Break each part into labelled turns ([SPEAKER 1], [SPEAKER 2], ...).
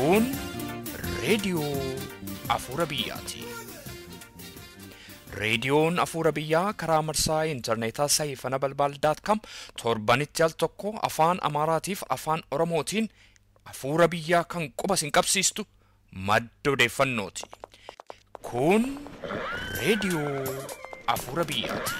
[SPEAKER 1] Kun reediyoo Afuura Biyyaati. Reediyoon Afuura Biyyaa karaa marsaa intarneetaa saayifana balbaal.com torbanitti al tokko afaan Amaaraatiif afaan Oromootiin Afuura Biyyaa kan quba sin qabsiistu madda odeeffannooti. Kun reediyoo Afuura Biyyaati.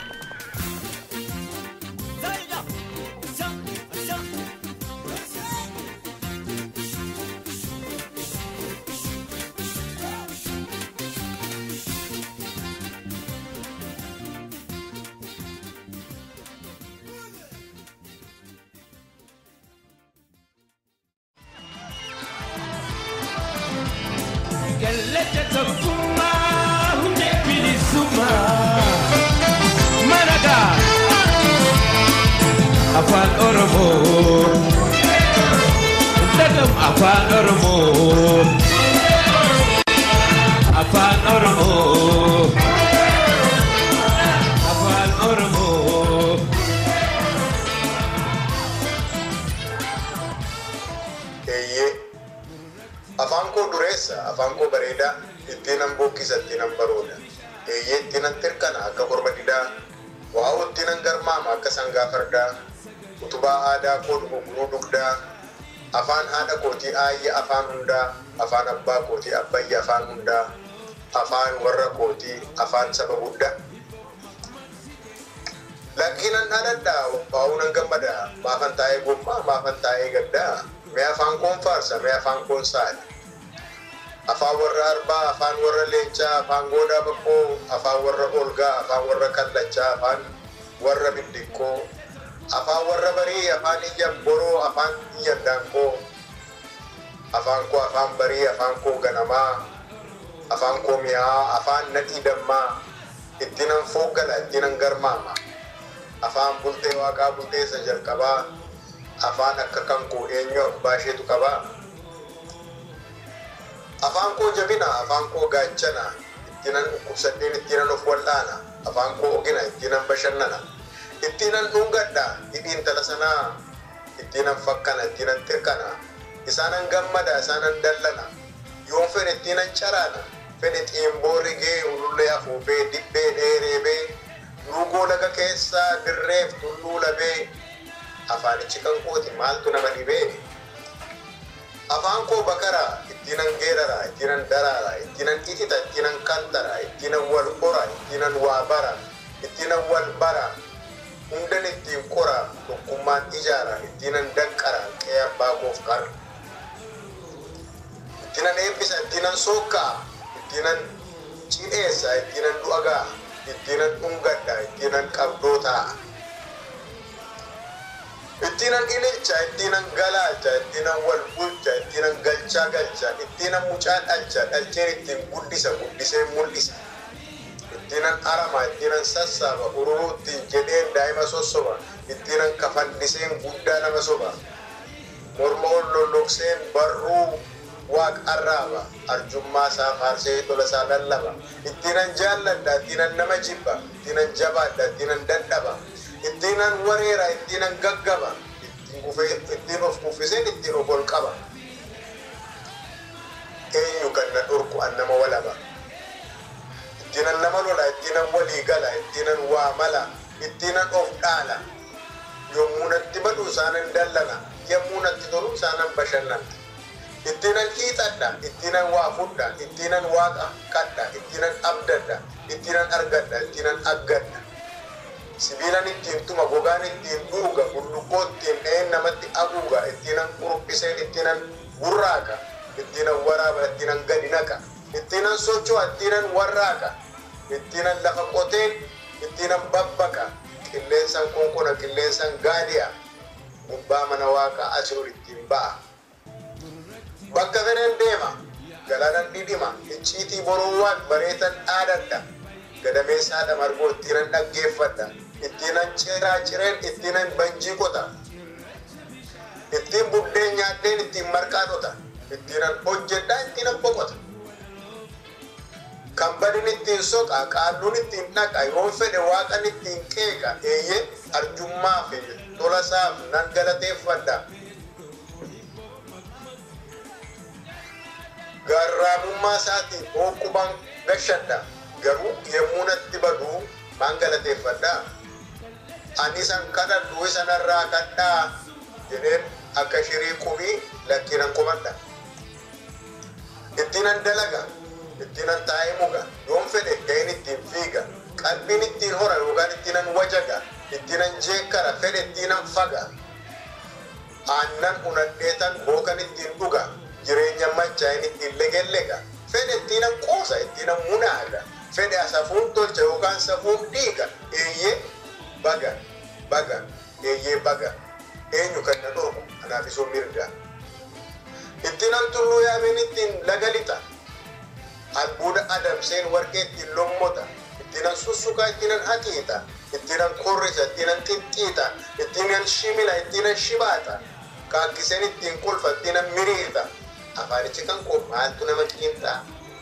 [SPEAKER 2] Galata tokkummaa hundee bilisummaa managa afaan oromoo dhagam afaan oromoo afaan oromoo afaan oromoo.
[SPEAKER 3] eeyyee afaan koo dureessa afaan koo bareedaa ittiinan bokkisa ittiinan barooda eeyyee ittiinan tirkana akka korma didaa waa'oo ittiinan garmaama akka sangaa fardaa utubaa aadaa koo dhuguguruu dugdaa afaan haadha kootii aayya afaan hundaa afaan abbaa kootii abbayya afaan hundaa afaan warra kootii afaan saba guddaa Lakkiinan dhaadhadhaa baa'uunan gammadaa maafan taa'ee gommaa maafan taa'ee gaddaa mee afaan koon faarsa mee afaan koon saali afaan warra arbaa afaan warra leencaa afaan goodaa baqqoo afaan warra olgaa afaan warra kallachaa afaan warra biddiqqoo afaan warra barii afaan iyya boroo afaan iyya daanqoo afaan koo afaan barii afaan koo ganamaa afaan koo mi'aa afaan nadhii dammaa ittiinan fooggala ittiinan garmaama afaan bultee waaqaa bultee isa jalqabaa afaan akka kan koo eenyu abbaa isheetu qabaa afaan koo jabina afaan koo gaachana ittiinan dhukkubsadheen ittiinan of wal'aana afaan koo ogina ittiinan bashannana ittiinan dhungadha hidhiin tala sanaa ittiinan fakkana ittiinan tirkana isaanan gammada isaanan dallana yoon fedhe ittiinan caraana fedhe xiimboo rigee ulullee afuufee dibbee dheereebee lugoo laga keessaa dirreef tulluu labee afaanichi kan kooti maaltu nama dhibee afaan koo bakara ittiinan geerara ittiinan daraara ittiinan itita ittiinan kantara ittiinan wal qora ittiinan waa bara ittiinan wal bara hundan ittiin qora tokkummaan ijaara ittiinan danqara qe'ee abbaa koof qara ittiinan eebbisa ittiinan sookkaa ittiinan cidheessa ittiinan du'agaa ittiinan dhungadha ittiinan qabdoo ta'a ittiinan ililcha ittiinan galaacha ittiinan wal bulcha ittiinan galchaa galcha ittiinan mucaa dhalcha dhalcheen ittiin guddisa guddisee mul'isa ittiinan arama ittiinan sassaaba ururuu ittiin jedheen daa'ima sossoba ittiinan kafalliseen guddaa nama soba morma ol lollokseen barruu waaq arraaba arjummaa isaa faarsee tola isaa lallaba ittiinan jaalladha ittiinan nama jibba ittiinan jabaadha ittiinan dadhaba ittiinan wareera ittiinan gaggaba ittiin kufee ittiin of kuffiseen ittiin of ol qaba eenyu kan na dhorku an nama walaba ittiinan nama lola ittiinan walii gala ittiinan waa mala ittiinan of dhaala yommuu natti badu isaanan dallana yommuu natti tolu isaanan bashannana ittiinan hiixadha ittiinan waa fudha ittiinan waaqa kadha ittiinan abdadha ittiinan argadha ittiinan aggadha sibiilan ittiin tuma gogaan ittiin dhuuga bullukkoo ittiin dha'een namatti haguuga ittiinan quruphiseen ittiinan burraaqa ittiinan waraaba ittiinan gadi naqa ittiinan socho'a ittiinan warraaqa ittiinan lafa qoteen ittiinan babbaqa qilleensan konkona qilleensan gaadi'a gubbaa mana waaqaa asirur ittiin ba'a bakka fedhen deema galaanan dhidhima icciitii boruuwwan bareetan dhaadadha gadameessaadha margoo ittiinan dhaggeeffadha ittiinan ciraa cireen ittiinan banjii qota ittiin buddeen nyaadheen ittiin marqaa dhota ittiinan hojjedhaa ittiinan boqota kan badin ittiin soqa qaalluun ittiin dhaqa yoo fedhe waaqan ittiin qeeqa eeyyee arjummaa fi tolasaaf nan galateeffadha gaarraamummaa isaatiin hooqubaan gashadha garuu yommuu natti baduu maan galateeffadhaa ani isan kadhadhu isanarraa kadhaa jedheen akka shirii qumii lakkiinan qumadha ittiinan dalaga ittiinan taa'ee muga yoon fedhe ga'in ittiin fiiga qalbiin ittiin hora yookaan ittiinan wajaga ittiinan jeekkara fedhe ittiinan faga aannan unadheetan bookan ittiin dhuga jireenya machaa'in ittiin legellega fedhe ittiinan qoosa ittiinan munaaga fedhe safuun tolcha yookaan safuun dhiiga eeyyee baga baga eeyyee baga eenyu kan na dhorku anaaf isoo mirga ittiinan tulluu yaameen ittiin laga lixa albuuda adamseen warqee ittiin lommota ittiinan sussukaa ittiinan haxiixa ittiinan korrisa ittiinan xixxiixa ittiinan shimila ittiinan shibaata kaakkiseen ittiin kolfa ittiinan miriirta afaanichi kan koo maaltu nama xiinxaa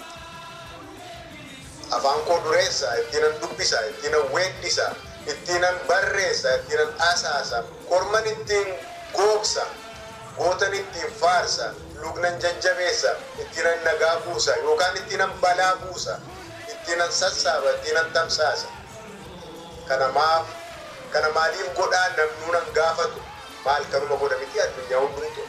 [SPEAKER 3] afaan koo dureessa ittiinan dubbisa ittiinan weeddisa ittiinan barreessa ittiinan asaasa korman ittiin googsa gootan ittiin faarsa lugnan jajjabeessa ittiinan nagaa buusa yookaan ittiinan balaa buusa ittiinan sassaaba ittiinan tamsaasa kana maaf kana maaliif godhaa namnuunan gaafatu maal kanuma godha miti addunyaa hundumtu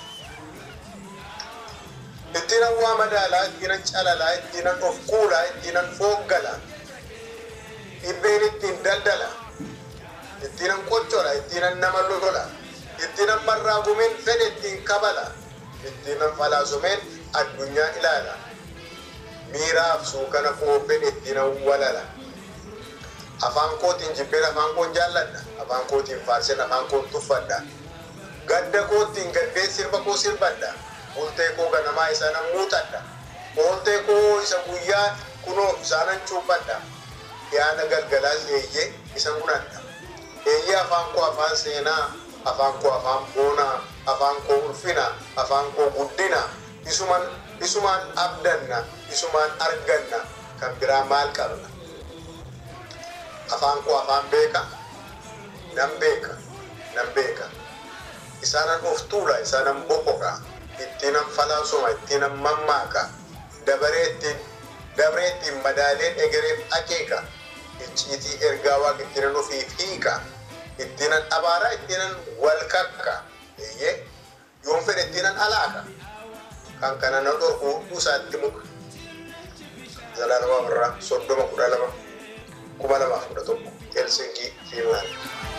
[SPEAKER 3] ittiinan waa madaalaa ittiinan calalaa ittiinan of kuulaa ittiinan fooggalaa dhibbeen ittiin daldala ittiinan qochola ittiinan nama lola ittiinan barraagumeen fedhe ittiin kabala ittiinan falaasumeen addunyaa ilaala miiraaf suukana koo fedhe ittiinan walala afaan kootiin jibbeen afaan koon jaalladha afaan kootiin faarsen afaan koon tuffadha gadda kootiin gaddee sirba koo sirbadha bultee koo ganamaa isaanan muuxadha ooltee koo isa guyyaa kunoo isaanan cuubbadha yaada galgalaas eeyyee isa munadha eeyyee afaan koo afaan seenaa afaan koo afaan boonaa afaan koo ulfina afaan koo guddina isuman isumaan abdanna isumaan arganna kan biraa maal qabna afaan koo afaan beeka nan beeka nan beeka isaanan of tuula isaanan boqoqa ittiinan falaasuma ittiinan mammaaka dabaree ittiin dabree ittiin madaaleen egereef akeeka icciitii ergaa waaqa ittiinan ofiif hiika ittiinan abaaraa ittiinan wal kakka eeyyee yoon fedhe ittiinan alaaka kan kana na dhorku dhusaatti muka zalaalama birraa soddoma kudha lama kuma lamaaf kudha tokko helsinkii fiinlaand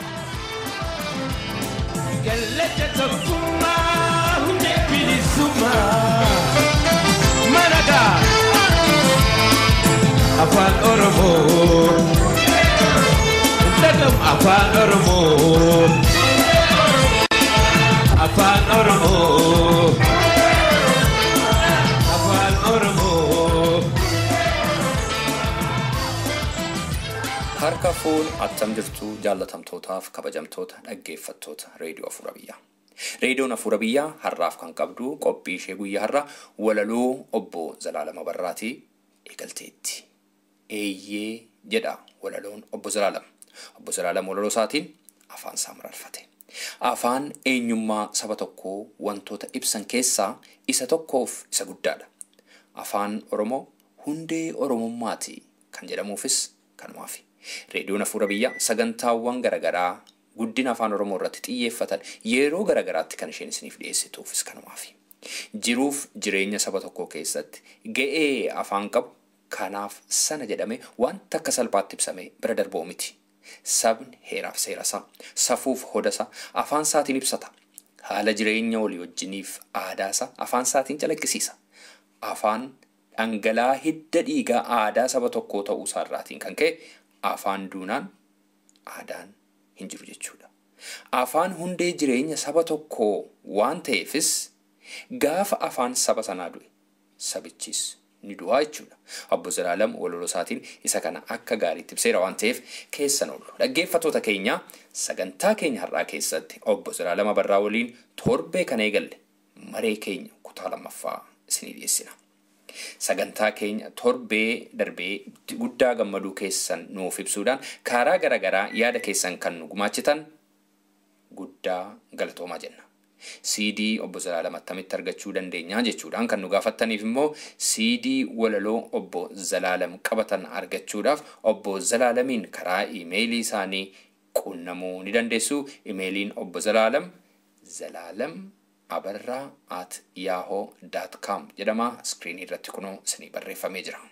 [SPEAKER 2] Galata tokkummaa hundee bilisummaa maragaa afaan oromoo dhagam afaan oromoo afaan oromoo afaan oromoo.
[SPEAKER 1] Harka fuun attam jirtu jaallatamtootaaf kabajamtoota dhaggeeffattoota reediyoo Afuura Biyyaa. Reediyoon Afuura Biyyaa har'aaf kan qabdu qophii ishee guyyaa har'a walaloo obbo Zalaalama Barraatii eegalteetti. Eeyyee jedha walaloon obbo Zalaalam. Obbo Zalaalam walaloo isaatiin afaan isaa mararfate. Afaan eenyummaa saba tokkoo wantoota ibsan keessaa isa tokkoof isa guddaadha. Afaan Oromoo hundee Oromummaati kan jedhamuufis kanumaafi. Reediyoon Afuura Biyyaa sagantaawwan garaagaraa guddina afaan Oromoo irratti xiyyeeffatan yeroo garaagaraatti kan isheen isiniif dhiyeessituufis kanumaafi. Jiruuf jireenya saba tokkoo keessatti ga'ee afaan qabu kanaaf sana jedhame wanta akka salphaatti ibsame bira darboo miti. Sabni heeraaf seerasaa, safuuf hodasaa afaan isaatiin ibsata. Haala jireenya walii wajjiniif aadaasaa afaan isaatiin calaqqisiisa. Afaan dhangala'aa hidda dhiigaa aadaa saba tokkoo ta'uu isaarraatiin kan ka'e afaan duunaan aadaan hin jiru jechuudha. Afaan hundee jireenya saba tokkoo waan ta'eefis gaafa afaan saba sanaa du'e sabichis ni du'aa jechuudha. Obbo Zalaalam walaloo isaatiin isa kana akka gaariitti ibseera waan ta'eef keessan oolu. Dhaggeeffattoota keenya sagantaa keenya har'aa keessatti obbo Zalaalama Barraa waliin torbee kana eegalle maree keenya kutaa lammaffaa isinii dhiyeessina. Sagantaa keenya torbee darbee guddaa gammaduu keessan nuuf ibsuudhaan karaa garaagaraa yaada keessan kan nu gumaachitan guddaa galatoomaa jenna. CD obbo Zalaalam attamitti argachuu dandeenya jechuudhaan kan nu gaafattaniif immoo CD walaloo obbo Zalaalam qabatan argachuudhaaf obbo Zalaalamiin karaa iimeelii isaanii quunnamuu ni dandeessu. Iimeeliin obbo Zalaalam Zalaalam abarraa at yahoo daat kaam jedhama. Iskiriinii irratti kunoo isinii barreeffamee jira.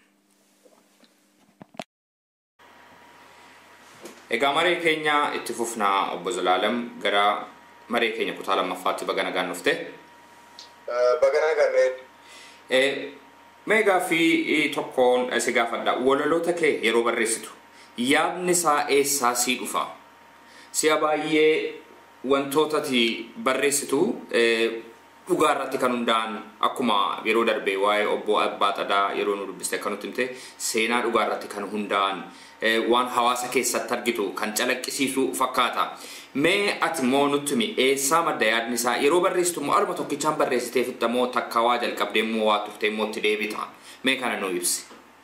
[SPEAKER 1] Egaa maree keenya itti fufnaa obbo Zalaalam gara maree keenya kutaa lammaffaatti baga nagaan dhufte.
[SPEAKER 3] Bagana kanneen
[SPEAKER 1] Mee gaaffii tokkoon si gaafadha. Walaloota kee yeroo barreessitu yaadni isaa eessaa sii dhufa? Si'a baay'ee wantootati barreessitu dhugaa irratti kan hundaa'an akkuma yeroo darbee waa'ee obbo Abbaa Xadaa yeroo nu dubbiste akka nutti himte seenaa dhugaa irratti kan hundaa'an waan hawaasa keessatti argitu kan calaqqisiisu fakkaata. Mee ati immoo nutti himi eessaa madda yaadni isaa yeroo barreessitu immoo aluma tokkichaan barreessitee fitta moo takka waa jalqabdee immoo waa tuftee immoo itti deebita. Mee kana nu ibsi.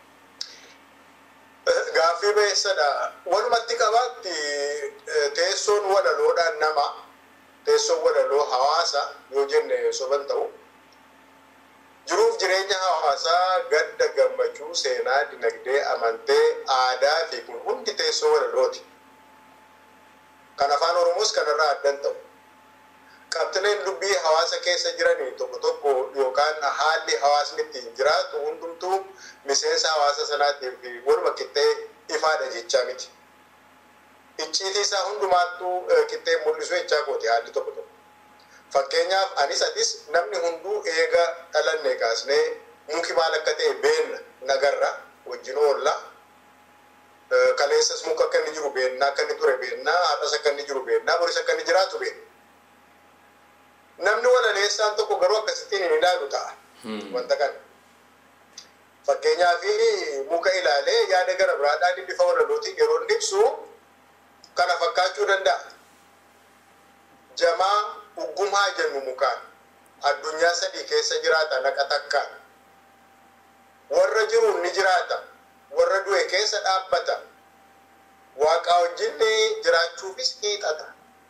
[SPEAKER 3] Gaaffii beessadha. Walumatti qabaatti teessoon walaloodhaan nama teessoon walaloo hawaasa yoo jenne soban ta'u jiruuf jireenya hawaasaa gadda gammachuu seenaa dinagdee amantee aadaa fi kun hundi teessoo walalooti. Kan afaan Oromoos kanarraa addan ta'u. Qabxileen dubbii hawaasa keessa jiranii tokko tokko yookaan haalli hawaasni ittiin jiraatu hundumtuu miseensa hawaasa sanaatiif waluma qixxee ifaadha jechaa miti. Icciitii isaa hundumaattuu qixxee mul'isu jechaa kooti haalli tokko tokko. Fakkeenyaaf anis atis namni hunduu eega dhalanne kaasnee muki maal akka ta'e beenna nagarra wajjin oolla. Kaleessas muka akka inni jiru beennaa akka inni ture beennaa har'as akka inni jiru beennaa boris akka inni jiraatu beenna. Namni walaleessaan tokko garuu akkasittiin hin ilaalu ta'a. Wanta kana. Fakkeenyaaf muka ilaalee yaada gara biraadhaan bifa walalootiin yeroo inni ibsu kana fakkaachuu danda'a. Jamaa uggumaa jennu mukaan addunyaa sadii keessa jiraata naqa takkaan. Warra jiruun ni jiraata. Warra du'e keessa dhaabbata. Waaqaa wajjin jiraachuufis hiixata.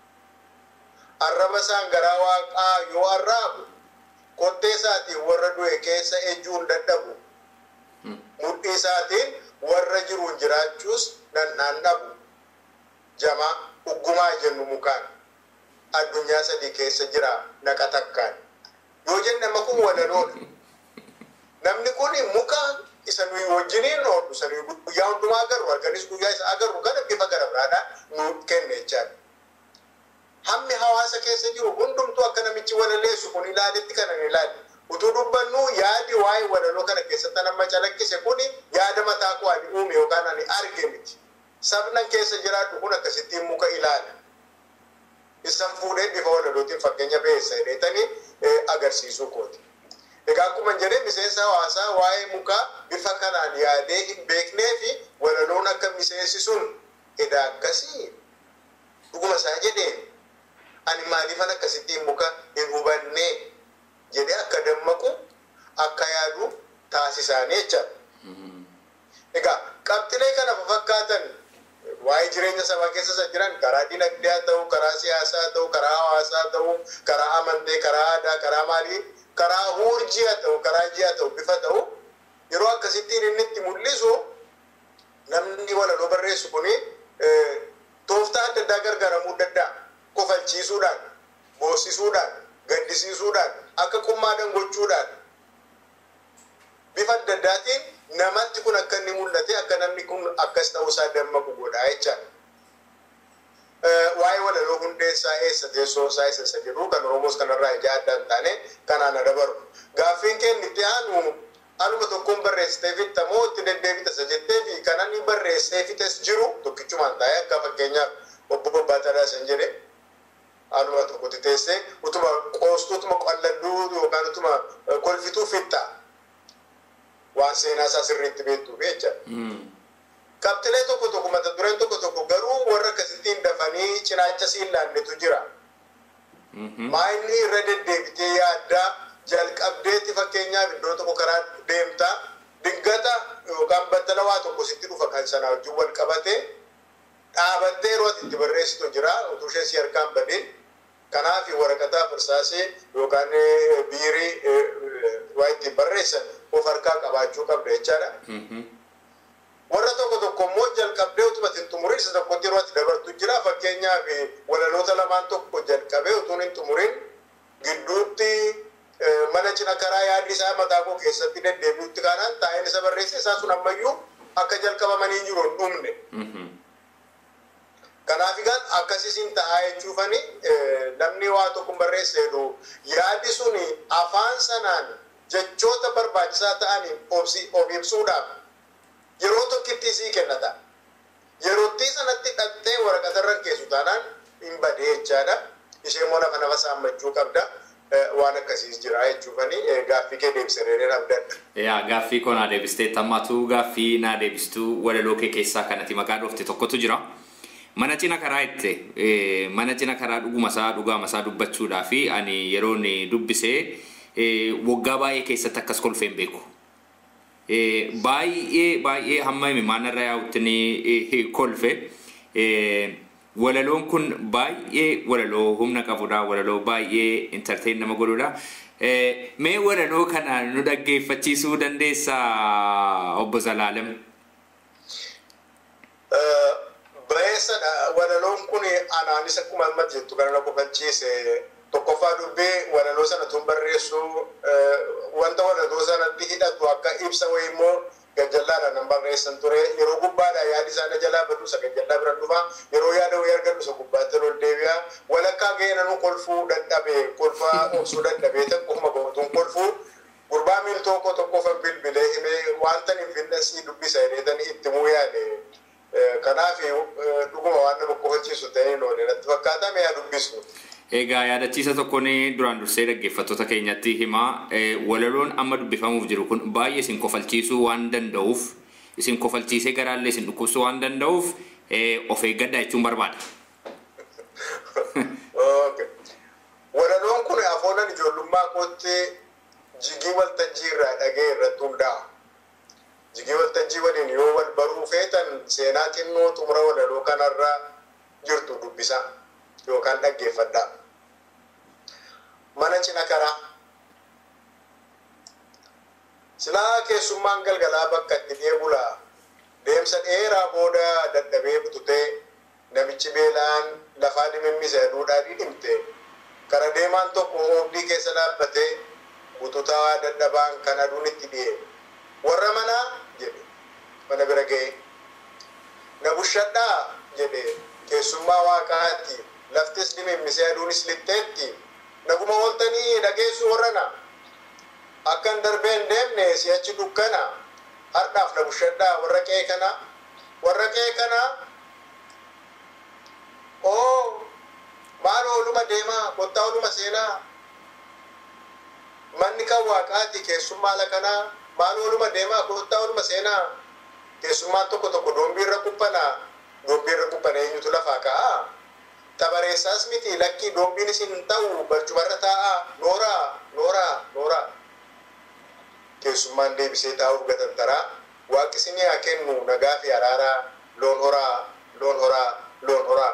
[SPEAKER 3] Arraba isaan garaa waaqaa yoo arraabu kottee isaatiin warra du'e keessa ejjuun dadhabu. Mudhii isaatiin warra jiruun jiraachuus dhandhaan dhabu. Jamaa uggumaa jennu mukaan addunyaa sadii keessa jira naqa takkaan. Yoo jenne amma kun walaloodha. Namni kun muka isa nuyi wajjiniin oolu isa nuyi guyyaa hundumaa agarru halkanis guyyaa isa agarru kana bifa gara biraadhaan nu kenne jechaadha. Hammi hawaasa keessa jiru hundumtuu akka namichi walaleessu kun ilaaletti kana hin ilaalle. Utuu dubbannu yaadi waa'ee walaloo kana keessatti nama calaqqise kun yaada mataa koo ani uume yookaan ani arge miti. Sabnan keessa jiraadhu kun akkasittiin muka ilaala. Isan fuudhee bifa walalootiin fakkeenya beessa jedheetanii agarsiisuu kooti. Egaa akkuma jedhee miseensa hawaasaa waa'ee mukaa bifa kanaan yaadee hin beeknee fi walaloon akka miseensi sun edaa akkasii dhuguma isaa jedheen ani maaliifan akkasittiin muka hin hubannee jedhee akka dammaqu akka yaadu taasisaanii jechaadha. Egaa qabxilee kana fakkaatan waa'ee jireenya sabaa keessa isa jiran karaa dinagdee haa ta'u, karaa siyaasaa haa ta'u, karaa hawaasaa haa ta'u, karaa amantee, karaa aadaa, karaa maalii, karaa hurjii haa ta'u, karaa ji'a ta'u, bifa ta'u yeroo akkasittiin inni itti mul'isu namni walaloo barreessu kuni tooftaa adda addaa gargaaramuu danda'a. Kofalchiisuudhaan, boossisuudhaan, gaddisiisuudhaan, akka qummaadhaan gochuudhaan bifa adda addaatiin namatti kun akka inni mul'ate akka namni kun akkas ta'uusaa dammaqu godhaa jechaadha. Waa'ee walaloo hundeessaa eessa teessoo isaa eessa isa jedhu kan Oromoos kanarraa ija adda hin taane kanaan adabaru. Gaaffiin keenya itti aanu anuma tokkoon barreessitee fitta moo itti deddeebita isa jettee fi kan inni barreessee fites jiru tokkichumaan taa'ee akka fakkeenyaaf obbo Babbaataa isan jedhe anuma tokkotti teessee utuma qoostuu utuma qalladuu yookaan utuma kolfituu fitta waan seenaa isaa sirriitti beektuuf jechaadha. Qabxilee tokko tokko mata dureen tokko tokko garuu warra akkasittiin dafanii cinaacha siin laannetu jira. Maayinni irra deddeebitee yaaddaa jalqabdeetti fakkeenyaaf iddoo tokko karaa deemtaa dingata yookaan battala waa tokko sitti dhufa kan sanaa wajjin wal qabatee dhaabattee yeroo ati itti barreessitu jira utuu ishee si harkaan badeen Kanaaf waraqataa firsaasee yookaan biirii waa ittiin barreessan of harkaa qabaachuu qabda jechaadha. Warra tokko tokko immoo jalqabdee utuma hin xumurin isa tokkotti yeroo ati dabartu jira fakkeenyaaf walaloota lamaan tokko jalqabee utuun hin xumurin gidduutti mana cina karaa yaadni isaa mataa koo keessatti deddeebi'utti kaanaan taa'een isa barreesse isaa sun ammayyuu akka jalqabamanii jiru hin dhumne. Kanaaf egaan akkasiin ta'aa jechuufani namni waa tokko barreesse jedhu yaadi sun afaan sanaan jechoota barbaachisaa ta'aniin of ibsuudhaaf yeroo tokkitti sii kennata. Yerootti sanatti dhattee waraqata irra keessu taanaan hin badee jechaadha. Ishee immoo nafa nafa saammachuu qabda. Waan akkasiis jira jechuufani gaaffii kee deebisee abdadha.
[SPEAKER 4] Yaa gaaffii koo naa deebistee tammatu gaaffii naa deebistuu walaloo kee keessaa kanatti maqaa dhoofte tokkotu jira. Mana cina karaa itti mana cina karaa dhuguma isaa dhugaama isaa dubbachuudhaa fi ani yeroon dubbisee waggaa baay'ee keessatti akkas kolfee hin beeku. Baay'ee baay'ee hamma maanarra yaa'utti ni kolfe. Walaloon kun baay'ee walaloo humna qabudha. Walaloo baay'ee intarteen nama godhudha. Mee walaloo kana nu dhaggeeffachiisuu dandeessaa obbo Zalaalem?
[SPEAKER 3] Bareessadha. Walaloon kun anaanis akkuma amma jettu kana na kofalchiise. Tokkoffaa dubbee walaloo sana tun barreessu wanta walaloo sanatti hidhatu akka ibsa wayii immoo gajjallaadhaan nan barreessan ture. Yeroo gubbaadha yaadi isaa na jalaa badu isa gajjallaa bira dhufa. Yeroo yaada wayii argadhu isa gubbaatti ol deebi'a. Walakkaa ga'ee nanu kolfuu dadhabe kolfaa obsuu dadhabee tokkuma gootuun kolfuu. Gurbaa miiltoo koo tokkoffan bilbilee himee wanta hin finnasii dubbisa jedheetanii itti muu yaade. Kanaaf dhuguma waan nama kofalchiisu ta'ee loole natti fakkaata mee haa dubbisu.
[SPEAKER 4] Egaa yaadachiisa tokkoon duraan dursee dhaggeeffattoota keenyatti himaa walaloon amma dubbifamuuf jiru kun baay'ee isin kofalchiisuu waan danda'uuf isin kofalchiisee garaallee isin dhukkubsuu waan danda'uuf of eeggadhaa jechuun barbaada.
[SPEAKER 3] Walaloon kun afoolan ijoollummaa kootti jigii waltajjii irraa dhagee irratti hundaa'a. Jigii waltajjii waliin yoo wal baruu feetan seenaa xinnoo xumura walaloo kanarra jirtu dubbisa yookaan dhaggeeffadhaa. Mana cina karaa. Silaa keessummaan galgalaa bakka itti deebulaa deemsa dheeraa booda dadhabee bututee namichi beelaan lafaa dhimimmise aduudhaa dhidhimte kara deemaan tokko oobdii keessa dhaabbatee bututaa dadhabaan kan aduun itti dhi'e. Warra manaa jedhe mana bira ga'e. Na bushadhaa jedhe keessummaa waaqaatti laftis dhimimmisee aduunis lixxeetti naguma ooltanii dhageessu warrana akkan darbee hin deemne si'achi dukkana hardhaaf na bushadhaa warra qe'ee kana warra qe'ee kana oo maal ooluma deemaa kottaa ooluma seenaa manni kan waaqaati keessummaa lakanaa maal ooluma deemaa kottaa ooluma seenaa keessummaan tokko tokko doombii irra kuphanaa doombii irra kuphana eenyutu lafaa ka'aa tabareessaas miti lakkii doombiin isin hin ta'u barcumarra taa'aa nooraa nooraa nooraa keessummaan deebisee taa'uuf gatantaraa waaqi isinii haa kennu nagaa fi araaraa loon horaa loon horaa loon horaa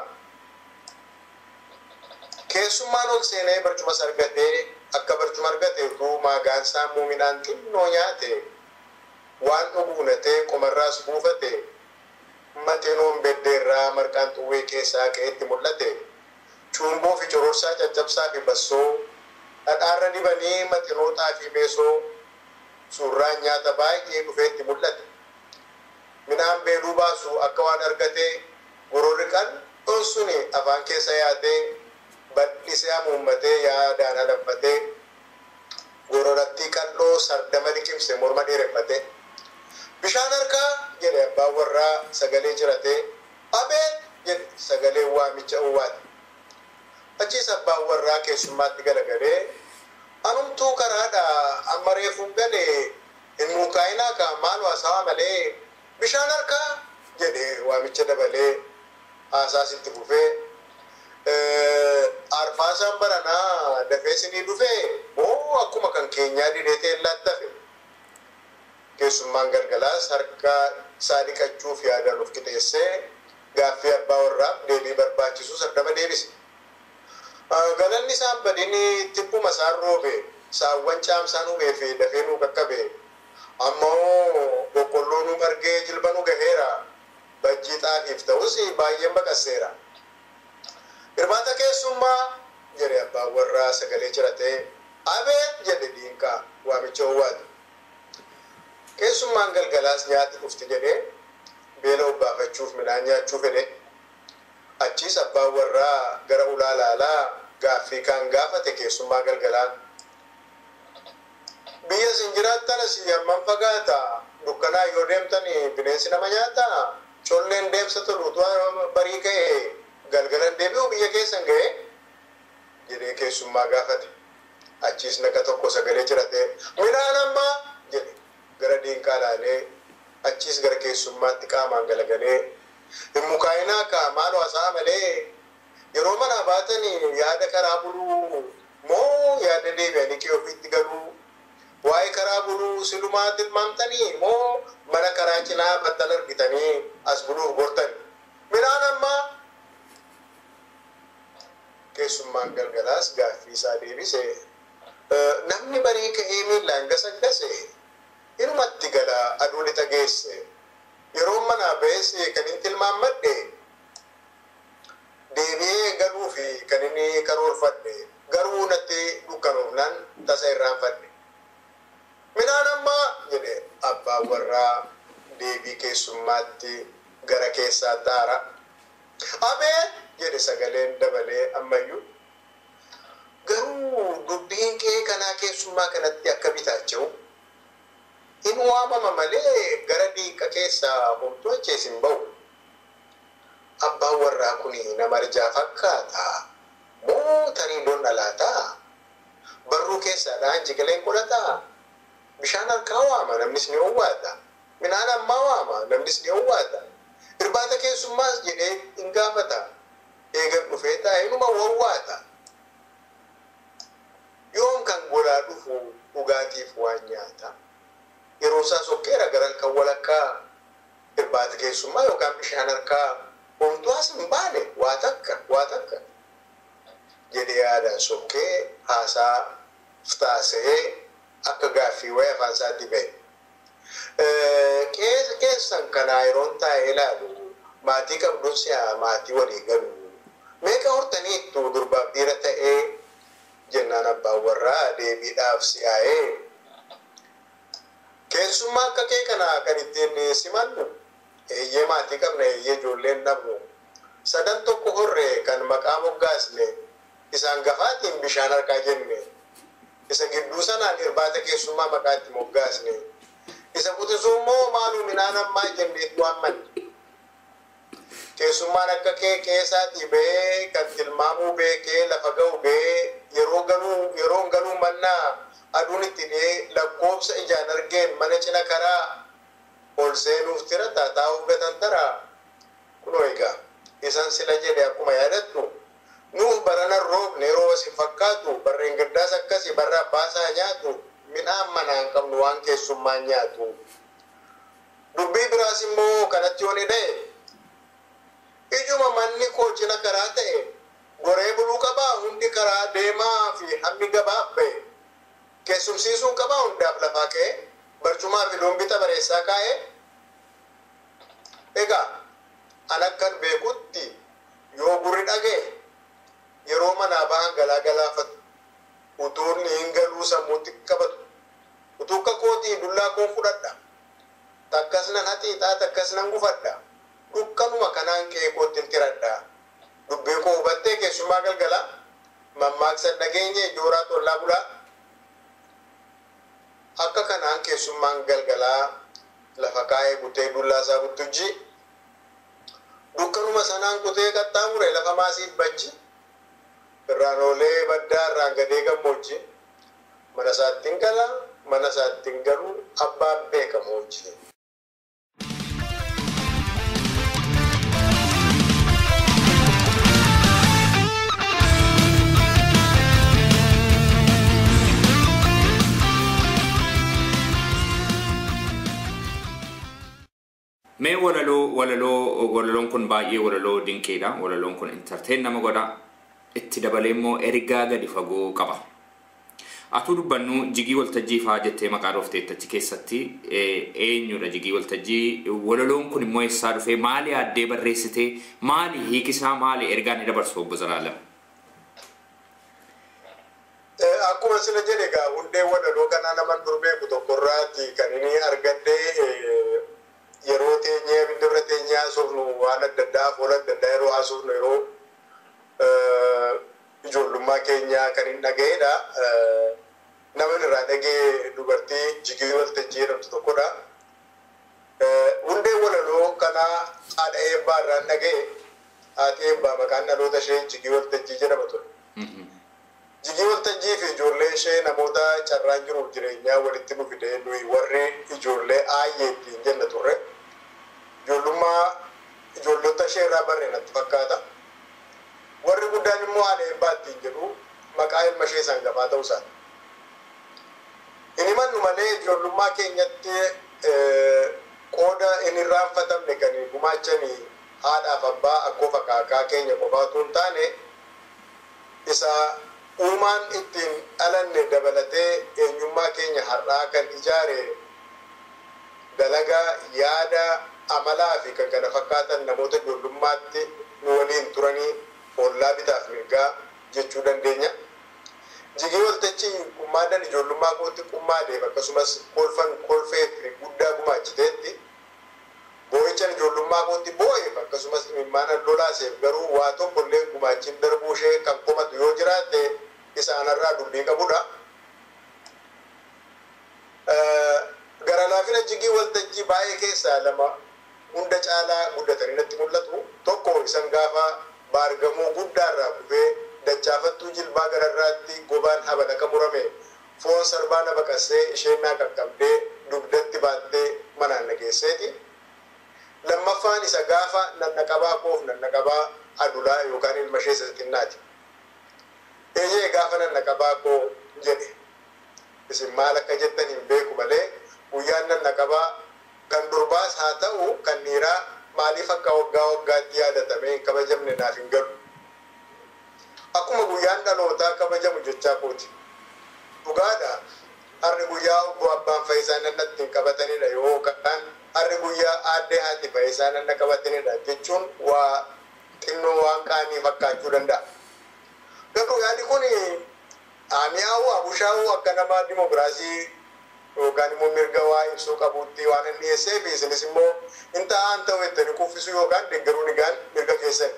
[SPEAKER 3] keessummaan ol seenee barcumas argatee akka barcuma argate utuu maagaansaa muuminaan xinnoo nyaate waan dhuguunatee qomarraas buufate maxinoon beddeerraa marqaan xuwwee keessaa ka'etti mul'ate cuumboo fi cororsaa caccabsaa fi bassoo dhadhaarra dibanii maxinootaa fi meesoo suurraan nyaata baay'ee dhufeetti mul'ate midhaan beeluu baasu akka waan argatee gororri qal'oon suni afaan keessa yaatee bal'isee hamuummatee yaadaan alanfatee gororattii qal'oo sardama liqimse morma dheereffatee bishaan harkaa jedhe abbaan warraa sagalee jiratee abeet jedhe sagalee waamicha uwwaate achiis abbaan warraa keessummaatti galagalee anumtuu karaadha amma reefuun galee hin mukaa'inaa ka maal haasawaa malee bishaan harkaa jedhe waamicha dabalee haasaasitti fufee arfaasaan baranaa dafee sinii dhufee moo akkuma kan keenyaa didheetee laattafe keessummaan galgalaas harka isaa dhiqachuuf yaadaan of qixeessee gaaffii abbaa warraaf deebii barbaachisu sardama deebise. Galanni isaan badini tibbuma isaan roobe saawwan caamsaan uumee fi dafee nuu qaqqabe ammoo boqqolloo nu margee jilba nu gaheera bajjii xaafiif ta'us baay'een baqasseera. Irbaata keessummaa jedhe abbaan warraa sagalee jiratee abeet jedhe diinqaa waamicha owwaatu. Keessummaan galgalaas nyaati dhufti jedhee beela obbaafachuuf midhaan nyaachuu fedhe. Achiis abbaan warraa gara ulaalaalaa gaaffii kan gaafate keessummaa galgalaa. Biyya isin jiraattan asii hamman fagaata dukkanaa yoo deemtan bineensi nama nyaata colleen deemsa tolu utuu barii ka'e galgalan deebi'u biyya keessan ga'e jedhee keessummaa gaafate. Achiis naqa tokko sagalee jiratee midhaan ammaa jedhe gara diinqaa laalee achiis gara keessummaatti qaamaan galagalee hin mukaayinaa kaa maal hasaa malee yeroo manaa baatan yaada karaa buluu moo yaada deebi'anii kee ofiitti galuu waa'ee karaa buluu silumaa tilmaamtanii moo mana karaa cinaa battal argitanii as buluuf gortani midhaan ammaa keessummaan galgalaas gaaffii isaa deebise namni barii ka'ee miillaan gasaggase inumatti gala aduu lixa geesse yeroo manaa ba'es kan hin tilmaammadhe deebi'ee galuu fi kan inni karoorfadhe garuu natti dukkanoofnaan tasa irraanfadhe. Midhaan ammaa jedhe abbaan warraa deebii keessummaatti gara keessaa taara. Abee jedhe sagaleen dabalee ammayyuu. Garuu dubbiin kee kanaa keessummaa kanatti akka bitaacha'u hin waamama malee gara diinqa keessaa homtuu achees hin ba'u. Abbaan warraa kun nama arjaa fakkaata. Moo tarii doon dhalaataa? Barruu keessaadhaan jigileen godhataa? Bishaan harkaa waama namnis ni owwaata. Midhaan ammaa waama namnis ni owwaata. Irbaata keessummaas jedhee hin gaafata. Eegan dhufee taa'ee inuma wawwaata. Yoom kan golaa dhufu dhugaatiif waan nyaata. Yeroo isaa sokkeera garan kan walakkaa irbaata keessummaa yookaan bishaan harkaa homtuu as hin baane waa takka waa takka jedhee yaadaan sokkee haasaa taasee akka gaaffii wayii afaan isaatti ba'e. Keessan kanaa yeroon taa'ee ilaalu maatii qabduun si'a maatii walii galu meeqa hortaniittu durbaaf dhiira ta'ee jennaan abbaan warraa deebiidhaaf si'aa'ee keessummaa akka kee kana kan ittiin simannu eeyyee maatii qabna eeyyee ijoolleen dhabnu sadan tokko horree kan maqaa moggaasne isaan gafaatiin bishaan harkaa jenne isa gidduu sanaan irbaata keessummaa maqaatti moggaasne isa quxisuu immoo maaluu midhaan ammaa jenneetu hammanne keessummaan akka kee keessaatii ba'ee kan tilmaamuu beekee lafa ga'u ba'ee yeroo galuu yeroon galuu mannaa aduun itti dhiyee lakkoofsa ijaan argeen mana cina karaa ol seenuuf tira taa'uuf gatan tara kunoo egaa isan sila jedhe akkuma yaadattu nuuf baranan roobne yeroo isin fakkaatu barreen gaddaas akkasi barra abbaasaa nyaatu midhaan manaan qabnu waan keessummaan nyaatu dubbii biraas immoo kanatti yoo ni dha'e ijuma manni koo cina karaa ta'e goree buluu qabaa hundi karaa deemaa fi hammi gabaaf ba'e keessumsiisuun qabaa hundaaf lafaa ka'e barcumaa fi doombita bareessaa kaa'e egaa an akkan beekutti yoo gurri dhaga'e yeroo manaa bahan galaa galaafatu utuu hin galuu sammuutti qabatu utuu akka kootii dullaa koon fudhadha takkas nan haxiixaa takkas nan gufadha dukkanuma kanaan qe'ee kootti tiradha dubbii koo hubattee keessumaa galgala mammaaksan dhageenye jooraa tollaa bulaa akka kanaan keessummaan galgalaa lafa kaa'ee kutee dullaa isaa buttujji dukkanuma sanaan kutee qaxxaamure lafa maasiif bajji irraan oolee baddaa irraan gadee gammoojji mana isaattiin gala mana isaattiin galuu abbaan beekamu wajjin.
[SPEAKER 4] Mee walaloo walaloo walaloon kun baay'ee walaloo dinqiidha. Walaloon kun entertain nama godha. itti dabalee immoo ergaa gadi fagoo qaba. Atuu dubbannu jigii waltajjii fa'aa jettee maqaa dhoofteetta achi keessatti eenyudha jigii waltajjii walaloon kun immoo eessaa dhufee maali addee barreessitee maali hiikisaa maali ergaan ni dabarsu obbo Zalaalam.
[SPEAKER 3] Akkuma sila jedhe egaa hundee walaloo kanaa naman dur beeku tokkorraati kan inni argadde yeroo teenyee abidda bira teenyee haasofnu waan adda addaa afoola adda addaa yeroo haasofnu yeroo ijoollummaa keenyaa kan hin dhaga'edha. Nama irraa dhagee dubartii jigii waltajjii jedhamtu tokkodha. Hundee walaloo kanaa haadha eebbaa irraan dhaga'e haati eebbaa maqaan dhaloota ishee jigii waltajjii jedhama ture. Jigii waltajjii fi ijoollee ishee namoota carraan jiruuf jireenyaa walitti nu fidee nuyi warri ijoollee aayyee ittiin jenna turre. Ijoollummaa ijoollota ishee irraa barree natti fakkaata. Warri guddaan immoo haadha eebbaa ittiin jedhu maqaa ilma ishee sangafaa ta'uu isaati. Inni mannu malee ijoollummaa keenyatti qooda hin irraanfatamne kan gumaachanii haadhaaf abbaa akkoo fakaakaa keenya qofaatu hin taane isa uumaan ittiin dhalanne dabalatee eenyummaa keenya har'aa kan ijaare dalagaa yaada amalaa fi kan kana fakkaatan namoota ijoollummaatti nu waliin turanii ollaa bitaaf mirgaa jechuu dandeenya. Jigii waltajjii qummaadhaan ijoollummaa kootti qummaa deema akkasumas kolfan kolfee fi guddaa gumaachiteetti boo'ichaan ijoollummaa kootti boo'eef akkasumas imimmaan lolaaseef garuu waa tokko illee gumaachiin darbuu ishee kan komatu yoo jiraatte isaanarraa dubbii qabudha. Gara laafina jigii waltajjii baay'ee keessaa lama hunda caalaa guddatanii natti mul'atu. Tokko isan gaafa baargamoo guddaarraa kufee dachaafattuu jilbaa gararraatti gobaan habalaqa murame foon sarbaa na baqassee isheen naa qaqqabdee dugdatti baattee manaan nageesseeti. Lammaffaan isa gaafa nannaqabaa koof nannaqabaa adulaa yookaan ilma ishee isa xinnaati. Eeyyee gaafa nannaqabaa koo jedhe isin maal akka jettan hin beeku malee guyyaan nannaqabaa kan durbaas haa ta'u kan dhiiraa maaliif akka waggaa waggaatti yaadatamee hin kabajamne naaf hin galu. Akkuma guyyaan dhalootaa kabajamu jechaa kooti. Dhugaadha. Har'i guyyaa obbo Abbaan Fayisaa nannatti hin qabatanidha yookaan har'i guyyaa aaddee haati Fayisaa nanna qabatanidha jechuun waa xinnoo waan qaanii fakkaachuu danda'a. Garuu yaadi kun mi'aawu abushaa'uu akka nama dimokiraasii yookaan immoo mirga waa ibsuu qabuutti waan inni dhiyeessee fi isinis immoo hin ta'an ta'u jettanii kuffisuu yookaan deeggaruu nigaan mirga keessan.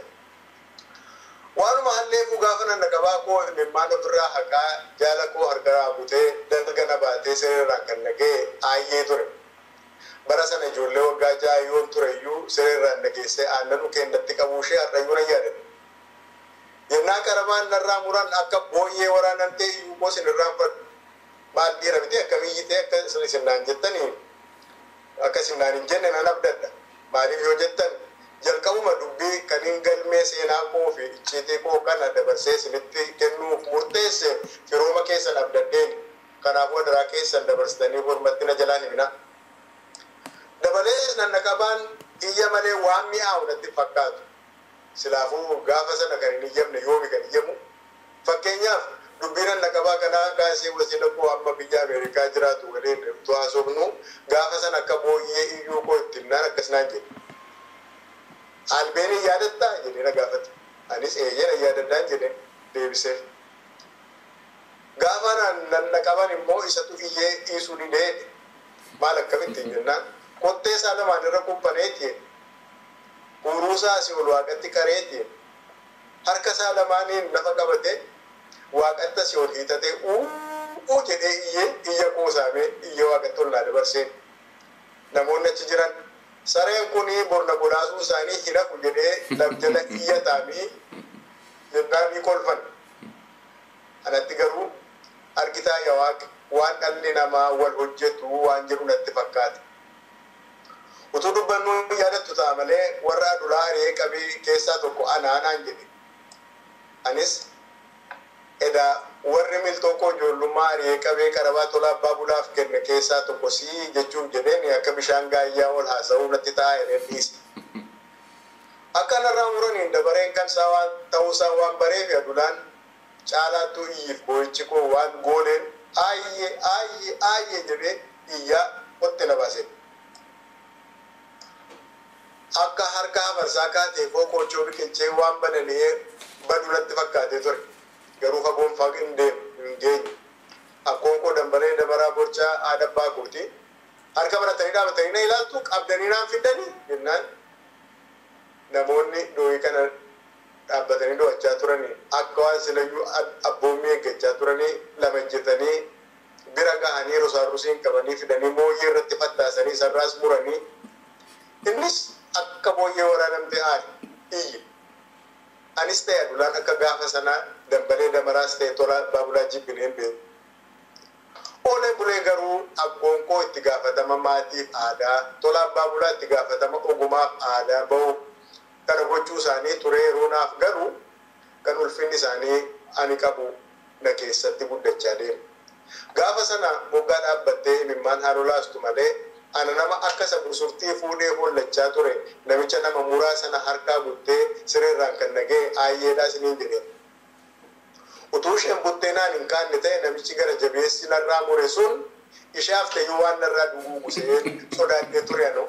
[SPEAKER 3] Waanuma halleefuu gaafa nanna qabaa koo imimmaan ofirraa haqaa jaala koo harkaraa butee dalga na baatee sirriirraan kan nagee aayyee ture. Bara sana ijoollee waggaa ja'a yoon ture iyyuu sirriirraan nageessee aannan keennatti qabuu ishee har'ayyuu nan yaadadha. Yennaa qarabaan narraa muran akka booyyee waraanan ta'e iyyuu koo sinirraan fudhadhu. Maal dhiira miti akkamiyyii ta'e akka sinnaan jettanii akka sinnaan hin jenne nan abdadha. Maaliif yoo jettan jalqabuma dubbii kan hin galmee seenaa koo fi icciitii koo kana dabarsee isinitti kennuuf murteesse firooma keessan abdaddeen kanaafuu adaraa keessan dabarsitanii hormatti na jalaan himina. Dabalees nannaqabaan iyya malee waan mi'aawu natti fakkaatu. Silaafuu gaafa sana kan hin iyyamne yoomi kan iyyamu. Fakkeenyaaf dubbii nannaqabaa kanaa kaasee wasiila koo amma biyya Ameerikaa jiraatu waliin utuu haasofnu gaafa sana akka booyyee iyyuu koo ittiin naan akkasinaan jedhe. Albeenii yaadattaa jedhee na gaafate. Anis eeyyee na yaadadhaan jedhee deebiseef. Gaafa nanna qaban immoo isatu iyyee dhiisuu didee maal akkamittiin jennaan kottee isaa lamaan irra kuphaneetiin uruusaa asii ol waaqatti qareetiin harka isaa lamaaniin lafa qabatee waaqatti asii ol hiitatee uu jedhee iyyee iyya qoosaamee iyya waaqatti ol naa dabarsee namoonni achi jiran sareen kun borna godhaasuu isaanii hin hafu jedhee labjala iyya taamii jennaan ni kolfan. Anatti garuu argitaa yaa waaqa waan dhalli namaa wal hojjetu waan jedhu natti fakkaata. Utuu dubbannuu yaadattu ta'a malee warra adulaa haree qabee keessaa tokko anaanaan jedhe. Anis edaa warri miltoo koo ijoollummaa haree qabee qarabaa tola abbaa bulaaf kenne keessaa tokko sii jechuun jedheen akka bishaan gaayyaa ol haasa'uu natti ta'a jedheen dhiise. akkanarraa muraniin dabareen kan isaa waan ta'uusaa waan bareef adulaan caalaattuu iyyiif boo'ichi koo waan gooneen aayyee aayyee aayyee jedhee iyyaa qotti na baase. Akka harka hafarsaa kaatee koo qoochoo biqilchee waan banani'ee badulatti fakkaatee ture. Garuu fagoon fag hin deemu hin geenye. Akkoon koo dambaree dabaraa borcaa aadabbaa kooti. Harka baratanii dhaabatanii na ilaaltu qabdanii naan fidanii jennaan namoonni dooyii kana dhaabbatanii do'achaa turanii akka waan silayyuu abboommii eeggachaa turanii lama ejjetanii bira gahanii rosaarrusiin qabanii fidanii booyyee irratti fattaasanii sarraas muranii innis akka booyyee waraanamte aari iyyi anis ta'e adulaan akka gaafa sanaa dambalee damaraas ta'e tola baabulaa jibbineen beeku. Oolee bulee garuu abboon koo itti gaafatama maatiif aadaa tola abbaa bulaa itti gaafatama ogumaaf aadaa bahu kana gochuu isaanii ture yeroo naaf garuu kan ulfinni isaanii ani qabu na keessatti guddachaa deema. Gaafa sana moggaa dhaabbattee imimmaan haaloo laastu malee ana nama akka isa bursurtii fuudhee hollachaa ture namicha nama muraa sana harkaa guttee sireerraan kan nagee aayyeedhaa isiniin jedhee. Utuu isheen buttee naan hin kaanne ta'e namichi gara jabeessi narraa mure sun ishaaf ta'eyyuu waan narraa duguugusee sodaadhee ture anoo.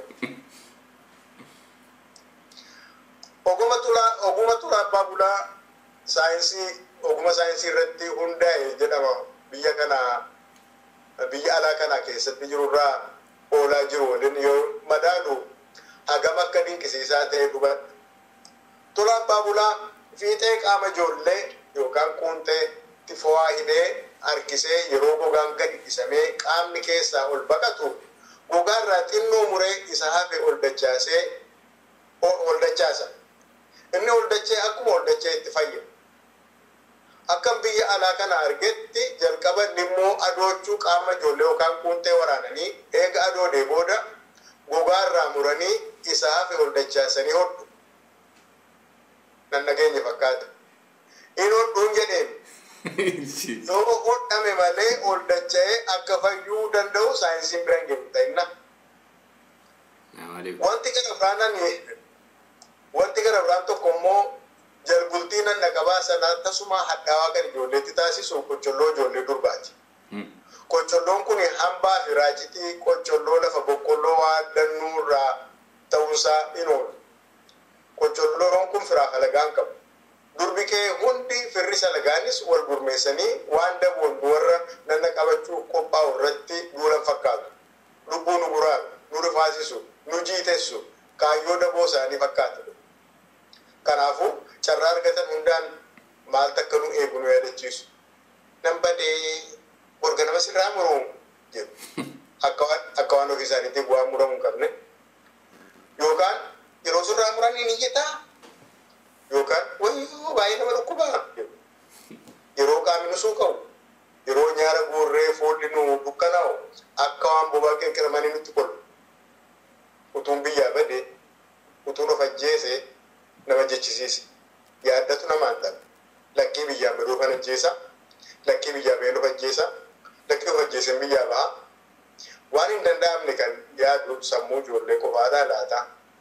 [SPEAKER 3] oguma tulaa oguma tulaa abbaa bulaa saayinsii oguma saayinsii irratti hundaa'e jedhama biyya kana biyya alaa kana keessatti jirurraa oolaa jiru waliin yoo madaalu hagam akka dinqisiisaa ta'e dhubadha. Tulaa abbaa bulaa fiixee qaama ijoollee yookaan quuntee tifawaa hidhee harkisee yeroo gogaan gadi dhisamee qaamni keessaa ol baqatu gogaarraa xinnoo muree isa hafe ol dachaasee ol dachaasa. inni ol dachee akkuma ol dachee itti fayyada. Akkam biyya alaa kana argetti jalqaba immoo adoochuu qaama ijoollee yookaan quuntee waraananii eega adoodee booda gogaarraa muranii isa hafe ol dachaasanii hodhu. Nan nageenya fakkaata. In hodhuun jedheen. Yoo hodhame malee ol dacha'ee akka fayyuu danda'u saayinsiin bira hin jiru ta'inna. Wanti kana firaananii wanti gara biraan tokko immoo jalbultii nan dhaqabaa sanaa tasuma hadhaawaa kan ijoolleetti taasisu qocholloo ijoollee durbaati. Qocholloon kun hambaa fi raacitii qocholloo lafa boqqolloo waan dannuu irraa ta'uusaa hin oolu. Qocholloon kun firaa alagaan qabu. Durbi kee hundi firri salagaanis wal gurmeessanii waan daboon warra nanna qabachuu qophaa'u irratti duulan fakkaatu. Lubbuu nu buraaru, nu rifaasisu, nu jiitessu, kaayyoo daboo isaanii fakkaatu. Kanaafuu carraa argatan hundaan maal takka nu eegu nu yaadachiisu. Nan badee orga nama sirraa muruu jedhu. Akka waan ofii isaaniitti bu'aa muramuu hin qabne. Yookaan yeroo sirraa muran ni iyyataa. Yookaan wayyoo baay'ee nama dhukkubaa jedhu. Yeroo qaamni nu suuqa'u. Yeroo nyaara guurree foolli nu dukkanaa'u akka waan bobaa qirqiramanii nutti qolu. Utuun biyyaa badee utuun of ajjeesee nama jechisiise yaaddatu nama hin dhabe lakkii biyyaa baduu kan ajjeesa lakkii biyyaa bahee of ajjeesa lakkii of ajjeeseen biyyaa baha waan hin danda'amne kan yaadu sammuu ijoollee qofaadhaa laata.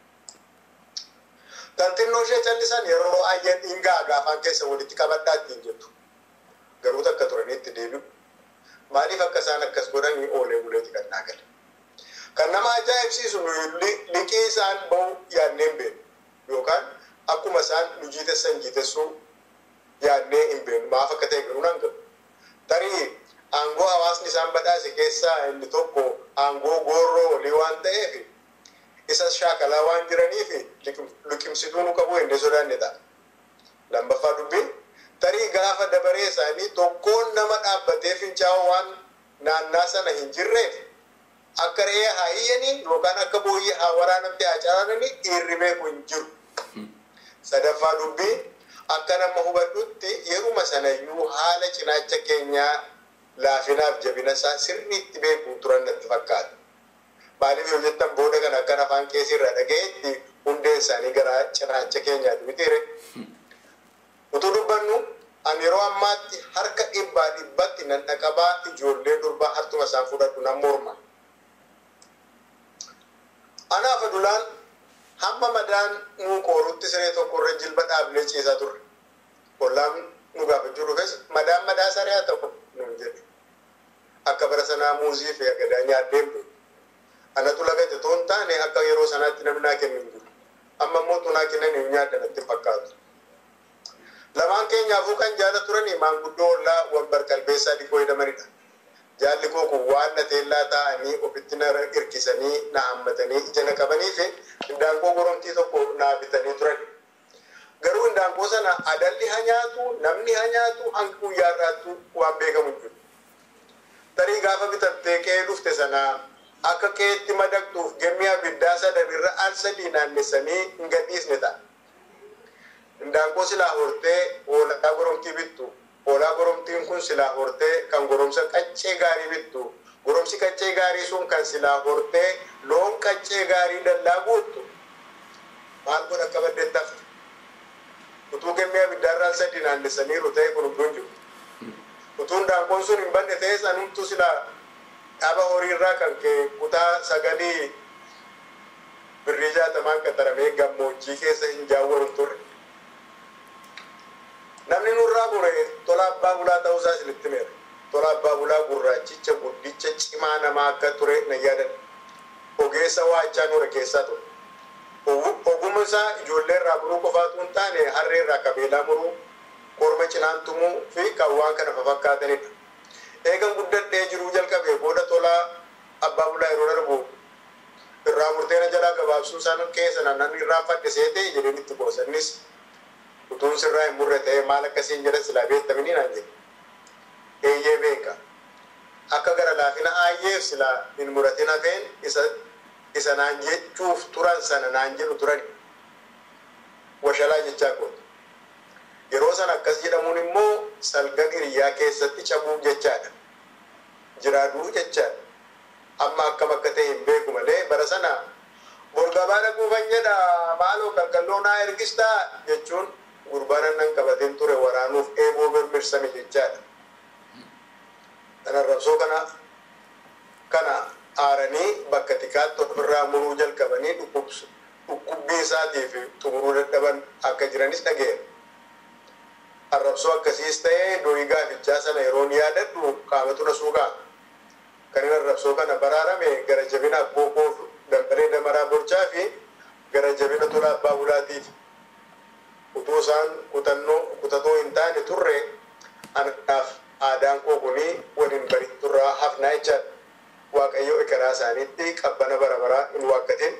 [SPEAKER 3] Kan xinnoo ishee callisan yeroo ayyeen dhingaa gaafaan keessa walitti qabadhaa ittiin jettu garuu takka turanii itti deebi'u maaliif akka isaan akkas godhanii oolee buleeti kan naagale. Kan nama ajaa'ibsiisu liqii isaan bahu yaadneen beeku yookaan akkuma isaan nu jiitessan jiitessuu yaadnee hin beeknu maaf akka ta'e garuu nan galu. Tarii aangoo hawaasni isaan badhaase keessaa inni tokko aangoo goorroo olii waan ta'eef isa shaakalaa waan jiraniif liqimsituu nu qabu hin sodaanne ta'a. Lammaffaa dubbiin tarii gaafa dabaree isaanii tokkoon nama dhaabbatee fincaa'u waan naannaa sana hin jirreef akka re'ee haa iyyanii yookaan akka booyyee haa waraanamtee haa caraananii dhiirri beeku hin jiru. Sadaffaa dubbii akka nama hubadhutti yeruma sanayyuu haala cinaacha keenyaa laafinaaf jabina isaa sirriitti beeku turan natti fakkaata. Maaliif yoo jettan booda kan akkan afaan keessi irraa dhaga'etti hundeen isaanii gara cinaacha keenyaati mitiire. Utuu dubbannu ani yeroo ammaatti harka dhibbaa dhibbatti nan dhaqabaa ijoollee durbaa hartuma isaan fudhadhu nan morma. Anaaf adulaan hamma madaan nuu qoorutti siree tokko irra jilba dhaabnee ciisaa turre ollaan nu gaafachuu dhufes madaan madaa saree haa ta'u nuun jedhe akka bara sanaa muuzii fi agadaa nyaadheen bu'e anatu lagate toon taane akka yeroo sanaatti namni naa kennu hin jiru amma immoo tunaa kennan hin nyaadda natti fakkaatu lamaan keenyaafuu kan jaala turanii maanguddoo ollaa wabbar qalbeessaa dhikoo jedhamanidha jaalli koo kun waan na teellaa taa'anii ofitti na hirkisanii na hammatanii ija na qabanii fi indaanqoo goromtii tokko naa bitanii turan garuu indaanqoo sana adalli haa nyaatu namni haa nyaatu hanga guyyaa irraattu waan beekamu hin jiru tarii gaafa bitattee qe'ee dhufte sanaa akka qe'eetti madaqxuuf gemmii abiddaa sadan irra al sadii naannessanii hin gadhiisne ta'a. Indaanqoo silaa hortee hoolaa goromtii bittu. Hoolaa goromtiin kun silaa hortee kan goromsa qaccee gaarii bittu. Goromsi qaccee gaarii sun kan silaa hortee loon qaccee gaarii dallaa guuttu. Maal godha akka baddeetti hafte? Utuu gemmii abiddaa irra al sadii naannessaniiru ta'e kun hunduu hin jiru. Utuu indaanqoon sun hin banne ta'e sanumtu silaa dhaaba horiirraa kan kee kutaa sagalii birrii jaatamaan qaxaramee gammoojjii keessa hin jaawwaru turre. Namni nurraa bure tola abbaa bulaa ta'uusaa isinitti meera. Tola abbaa bulaa gurraachicha guddicha cimaa namaa akka ture na yaadan. Ogeessa waachaa nure keessaa ture. Ogummaa isaa ijoollee irraa muruu qofaatu hin taane harree irraa qabeelaa muruu, korma cinaan tumuu fi kan waan kana fafakkaatanidha. eegan guddadhee jiruu jalqabee booda tolaa abbaa bulaa yeroo darbu irraa murteena jalaa gabaabsuu isaan keessa naannoo irraa fadhe seetee jedheen itti boosannis utuun sirraa hin murre ta'ee maal akkasiin jedha silaa beektamini naan jedhe eeyyee beeka akka gara laafina aayyeef silaa hin muratin hafeen isa isa naan jechuuf turan sana naan jedhu turan washalaa jechaa kooti yeroo san akkas jedhamuun immoo salgan hiriyaa keessatti cabuu jechaadha jiraaduu jechaadha amma akkam akka ta'e hin beeku malee bara sana borgabaa dhaquufan jedha maaloo qalqalloo naa ergistaa jechuun gurbaan nan qabateen ture waraanuuf eeboo mirmirsame jechaadha kana rabsoo kana kana aaranii bakka tikaatti ofirraa muruu jalqabanii dhukkubbii isaatii fi xumuruu dadhaban akka jiranis dhageera. arrabsoo akkasiis ta'ee doyii gaafichaa sana yeroon yaadadhu qaamatu na suuqaa kan inni arrabsoo kana baraarame gara jabina abbookoo dambalee damaraa borchaa fi gara jabina tola abbaa bulaatiif utuu isaan kutannoo kutatoo hin taane turre anaaf aadaan koo kunii waliin bari turraa hafnaa jechaadha waaqayyo ekeraa isaaniitti qabbana bara baraa hin waaqatin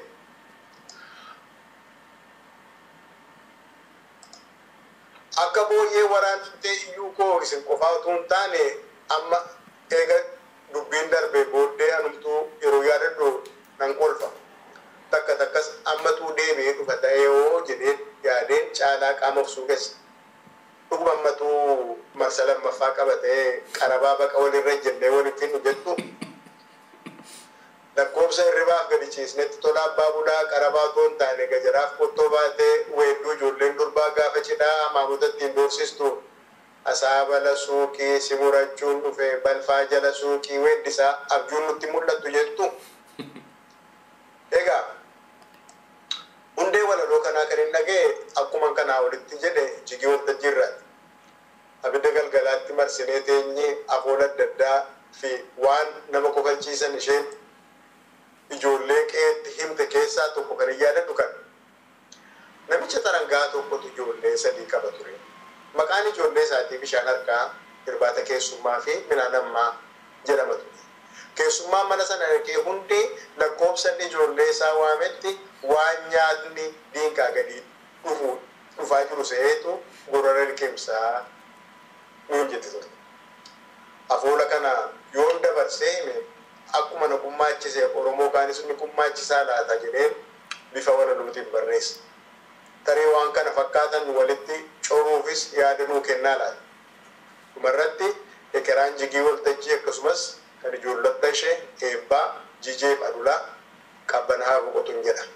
[SPEAKER 3] akka booyyee waraantee iyyuu koo isin qofaa utuu hin taane amma eega dubbiin darbe booddee anumtuu yeroo yaadadhu nan kolfa takka takkas ammatuu deebi'ee dhufa ta'ee yoo jedheen yaadeen caalaa qaama ofsuu keessa dhuguma ammatuu marsa lammaffaa qaba ta'ee qarabaa baqa walirra jennee waliin finnu jettu lakkoobsa hirribaaf gadi ciisnetti tola abbaa bulaa qarabaa otoo hin taane gajaraaf qottoo baatee weedduu ijoolleen durbaa gaafa cidhaa maamota ittiin doorsistu asaabala suuqii si murachuun dhufe balfaa jala suuqii weeddisaa abjuun nutti mul'attu jettu. Egaa hundee walaloo kanaa kan hin dhaga'e akkuma kanaa walitti jedhe jigii waltajjii irraati. Abidda galgalaatti marsinee teenyee afoola adda addaa fi waan nama kofalchiisan isheen ijoollee qeetti himte keessaa tokko kan hin yaadadhu kan namicha tarangaa tokkotu ijoollee sadii qaba ture maqaan ijoollee isaatii bishaan harkaa irbaata keessummaa fi midhaan ammaa jedhama ture keessummaan mana sana dhaqee hundi lakkoobsan ijoollee isaa waametti waan nyaatni diinqaa gadi dhufu dhufaa jiru se'eetu gorora liqimsaa nuun jette ture afoola kana yoon dabarsee hime akkuma na kummaachise oromoo kaanis ni kummaachisaa laata jedheen bifa walaluutiin barreessa. Tarii waan kana fakkaatan walitti coruufis yaada nuu kennaa laata. Dhumarratti ekeraan jigii waltajjii akkasumas kan ijoollota ishee eebbaa jijeef adulaa qabbana haa boqotuun jedha.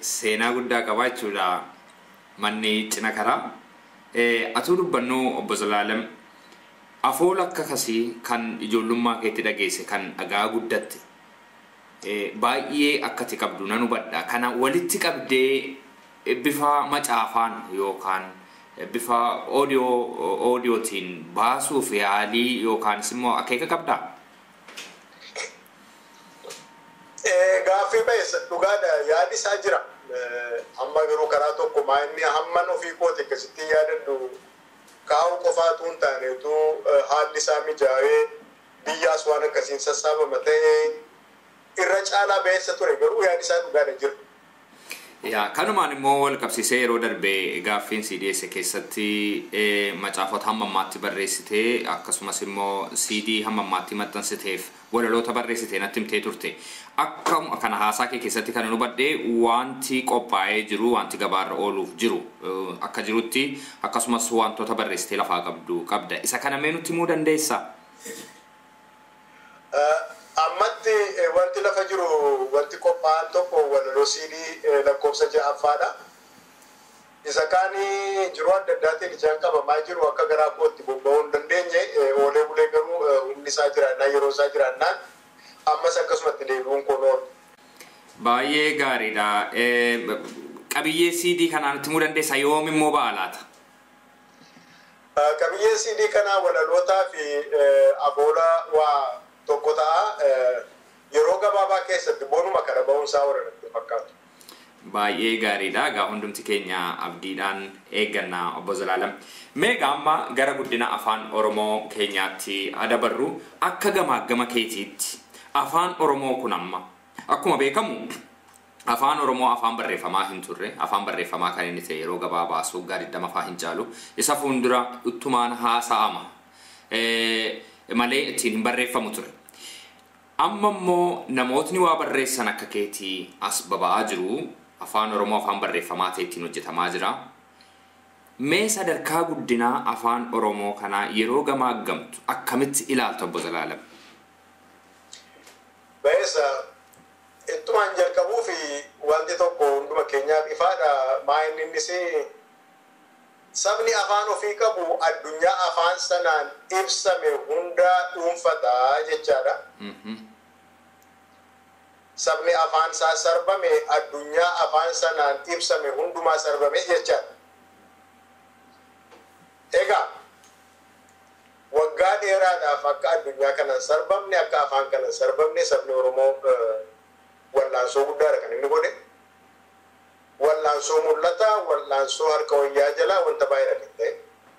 [SPEAKER 4] seenaa guddaa qaba jechuudha manni cina karaa. Eh, Atuu dubbannu obbo Zalaalam afoola akka kasii kan ijoollummaa keetti dhageesse kan dhagaa guddatte eh, baay'ee akkati qabdu nan hubadha. Kana walitti qabdee eh, bifa macaafaan yookaan eh, bifa oodiyoo oodiyootiin baasuuf yaalii yookaanis immoo akeeka qabdaa?
[SPEAKER 3] Eh, Gaaffii ba'eessa dhugaadha yaadi isaa jira. Eh, Amma garuu karaa tokko maa inni hamman ofii kooti akkasitti yaadadhu kaa'uu qofaatu hin taanetu eh, haalli isaa mijaa'ee biyyaas waan akkasiin sassaabama ta'ee irra caalaa ba'eessa ture garuu yaadi isaa dhugaadha jira.
[SPEAKER 4] Yaa kanumaan immoo wal qabsiisee yeroo darbee gaaffiin si dhiyeesse keessatti eh, macaafota hamma ammaatti barreessitee akkasumas immoo CD hamma ammaatti maxxansiteef walaloota barreessitee natti himtee turte. Akka kana haasaa kee keessatti kan hubadhe wanti qophaa'ee jiru wanti gabaarra ooluuf jiru eh, akka jirutti akkasumas wantoota barreessitee lafaa qabdu qabda. Isa kana mee nutti himuu dandeessaa?
[SPEAKER 3] Eh, Ammatti eh, wanti lafa jiru wanti qophaa'an tokko walaloo siidii lakkoofsa ja'affaadha. Isa kaanii jiru adda addaatiin ijaan qabamaa jiru akka garaa kootti bobba'uu hin dandeenye eh, oolee bulee garuu eh, humni isaa jiraannaan yeroo isaa jiraannaan ammas akkasumatti deebi'uun kun oolu.
[SPEAKER 4] Baay'ee gaariidha. Eh, Qabiyyee CD kanaa nutti himuu dandeessaa yoom immoo ba'a laata?
[SPEAKER 3] Eh, Qabiyyee siidii kanaa walalootaa fi eh, aboola waa tokko ta'a. Eh, Yeroo gabaabaa keessatti bonuma kana ba'uunsaa warra natti fakkaatu.
[SPEAKER 4] Baay'ee gaariidha. Egaa hundumti keenya abdiidhaan eegganna obbo Zalaalam. Meeqa amma gara guddina afaan Oromoo keenyaatti adabarru akka gamaagama keetiitti afaan Oromoo kun amma akkuma beekamu afaan Oromoo afaan barreeffamaa hin turre afaan barreeffamaa kan inni ta'e yeroo gabaabaa waggaa 20 faa hin caalu isa fuuldura uttumaan haasa'ama Eh, malee ittiin hin barreeffamu ture. Amma immoo namootni waa barreessan akka keetii as baba'aa jiru afaan Oromoo afaan barreeffamaa ta'e ittiin hojjetamaa jira. Mee sadarkaa guddinaa afaan Oromoo kanaa yeroo gamaaggamtu akkamitti ilaaltu obbo Zalaalam?
[SPEAKER 3] Ba'eessa ittumaan jalqabuu fi wanti tokko hunduma keenyaaf ifaadha. Maa inni innis sabni afaan ofii qabu addunyaa afaan sanaan ibsame hunda dhuunfataa jechaadha. Sabni afaan isaa sarbame addunyaa afaan sanaan ibsame hundumaa sarbame jechaadha. Egaa waggaa dheeraadhaaf akka addunyaa kanan sarbamne akka afaan kanan sarbamne sabni Oromoo eh, wallaansoo guddaadha kan inni godhe. Wallaansoo mul'ata, wallaansoo harka wayyaa jalaa wanta baay'eedha kan ta'e.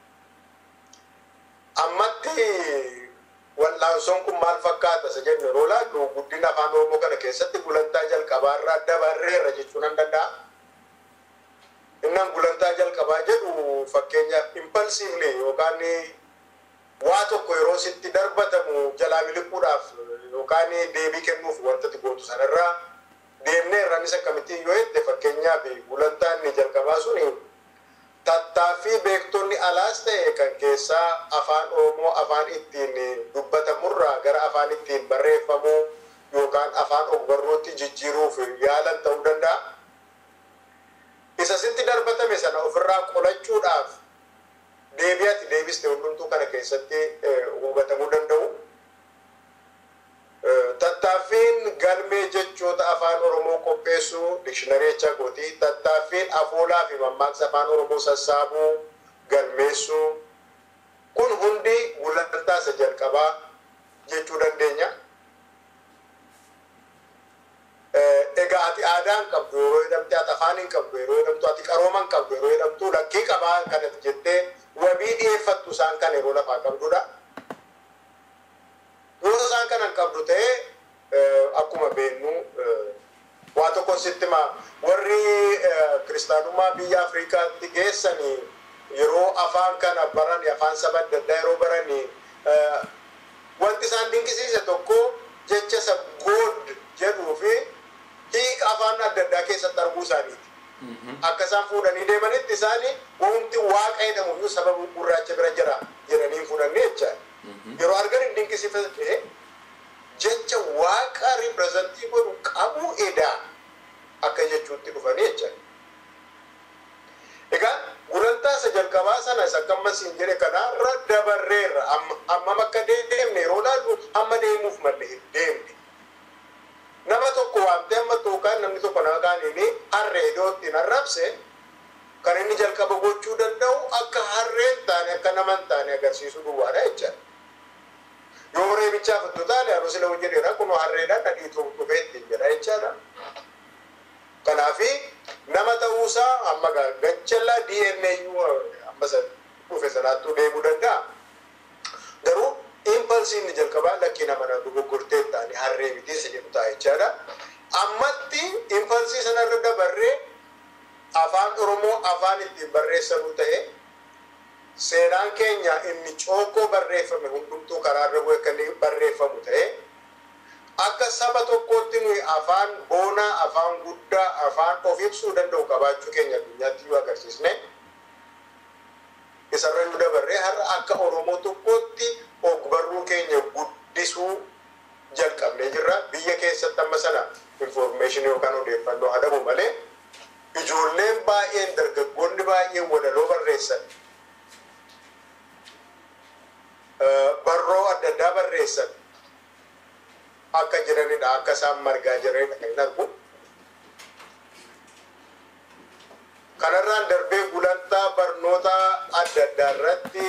[SPEAKER 3] Ammatti wallaansoon kun maal fakkaata isa jennu yeroo laallu guddina afaan Oromoo kana keessatti gulantaa jalqabaarraa dabarreerra jechuu nan danda'a. Innan gulantaa jalqabaa jedhu fakkeenyaaf impulsiively yookaan waa tokko yeroo sitti darbatamu jalaa miliquudhaaf yookaan deebii kennuuf wanta ati gootu sanarraa deemnee irraanis akkamittiin yoo jette fakkeenyaaf gulantaan inni jalqabaa sun tattaaffii beektonni alaas ta'e kan keessaa afaan Oromoo afaan ittiin dubbatamurraa gara afaan ittiin barreeffamuu yookaan afaan ogbarrootti jijjiiruuf yaalan ta'uu danda'a. Isa sitti darbatame sana ofirraa qolachuudhaaf deebi'atti deebiste hundumtuu kana keessatti eh, hubatamuu danda'u. Eh, Tattaaffiin galmee jechoota afaan Oromoo qopheessuu dikshinaree jechaa kooti. Tattaaffiin afoolaa fi mammaaksa afaan Oromoo sassaabuu galmeessuu kun hundi gulantaa isa jalqabaa jechuu dandeenya. Eh, Egaa ati aadaa hin qabdu yeroo jedhamte ati afaan hin qabdu yeroo jedhamtu ati qarooma hin qabdu yeroo jedhamtu lakkii qabaa kanatti jettee wabii dhiyeeffattu isaan kan yeroo lafaa qabdudha. Yoo isaan kana hin qabdu ta'e eh, akkuma beennu eh, waa tokko sitti ma warri eh, kiristaanummaa biyya Afrikaatti geessanii yeroo afaan kana barani afaan saba adda addaa yeroo barani eh, wanti isaan dinqisiise tokko jecha isa good jedhuu fi hiika afaan adda addaa keessatti arguu isaaniiti. Akka isaan fuudhanii deemanitti isaanii wanti waaqa jedhamu iyyuu saba gurraacha bira jira jedhanii fuudhanii jecha. Yeroo argan hin dinqisiifate jecha waaqa ripirezentii godhu qabu edaa akka jechuutti dhufanii jecha. Egaa gulantaa isa jalqabaa sana isa akka ammas hin jedhe kanaarra dabarreerra hammam akka deemne yeroo laallu amma deemuuf malle hin deemne. Nama tokko waamtee amma tookaan namni tokko nama kaaniin harree iddoo ittiin arrabse kan inni jalqaba gochuu danda'u akka harreen taane akka nama hin taane agarsiisuu duwwaadha jechaadha. Yoo reebichaaf itti taane haroo sila hojjedheera kun harreedhaan dhadhiituu dhufee ittiin jedha jechaadha. Kanaafi nama ta'uusaa amma gachallaa DNA amma dhufe sanaattuu deemuu danda'a. Garuu impulsiin inni jalqabaa lakkii nama na dogoggortee taane harree miti isa jedhu ta'a jechaadha. Ammatti impulsii sanarra dabarree afaan Oromoo afaan ittiin barreessanuu ta'e seenaan keenya inni cookoo barreeffame hundumtuu karaarra bu'e kan barreeffamu ta'e akka saba tokkootti nuyi afaan boonaa afaan guddaa afaan of ibsuu danda'u qabaachuu keenya addunyaatti yoo agarsiisne isarra nu dabarree har'a akka oromoo tokkootti ogbarruu keenya guddisuu jalqabnee jirra biyya keessatti amma sana informeeshinii yookaan odeeffannoo hadamu malee ijoolleen baay'een dargaggoonni baay'een walaloo barreessan barroo adda addaa barreessan akka jiranidha akka isaan margaa jiranidha kan argu. Kanarraan darbee gulantaa barnoota adda addaa irratti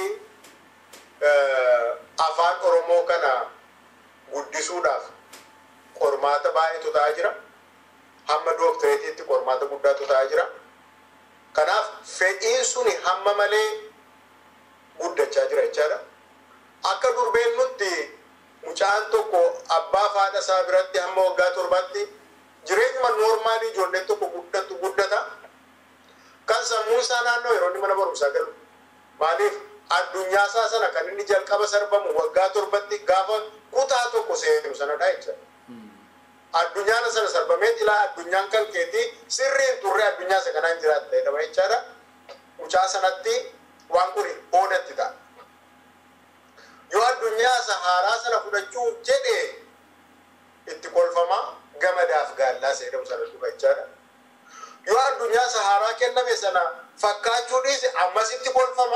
[SPEAKER 3] afaan Oromoo kana guddisuudhaaf qormaata baay'eetu ta'aa jira. Hamma dooktereetiitti qormaata guddaatu ta'aa jira. Kanaaf fedhiin suni hamma malee guddachaa jira jechaadha. Akka durbeen nutti mucaan tokko abbaa faadha isaa biratti hamma waggaa torbaatti jireenyuma noormaalii ijoolleen tokko guddatu guddata. Kan sammuu isaa naannoo yeroo inni mana barumsaa galu. Maaliif addunyaa isaa sana kan inni jalqaba sarbamu waggaa torbatti gaafa kutaa tokko seenu sanadha jechuudha. Addunyaan sana sarbamee ilaa addunyaan kan keetii sirriin turre addunyaa isa kanaan jiraatta jedhama jechaadha. Mucaa sanatti waan kun oodatti ta'a. yoo addunyaa isa haaraa sana fudhachuuf jedhe itti kolfama gamadaaf gaallaa seedhamu sana dhufa jechaadha. Yoo addunyaa isa haaraa kenname sana fakkaachuu dhiise ammasitti kolfama.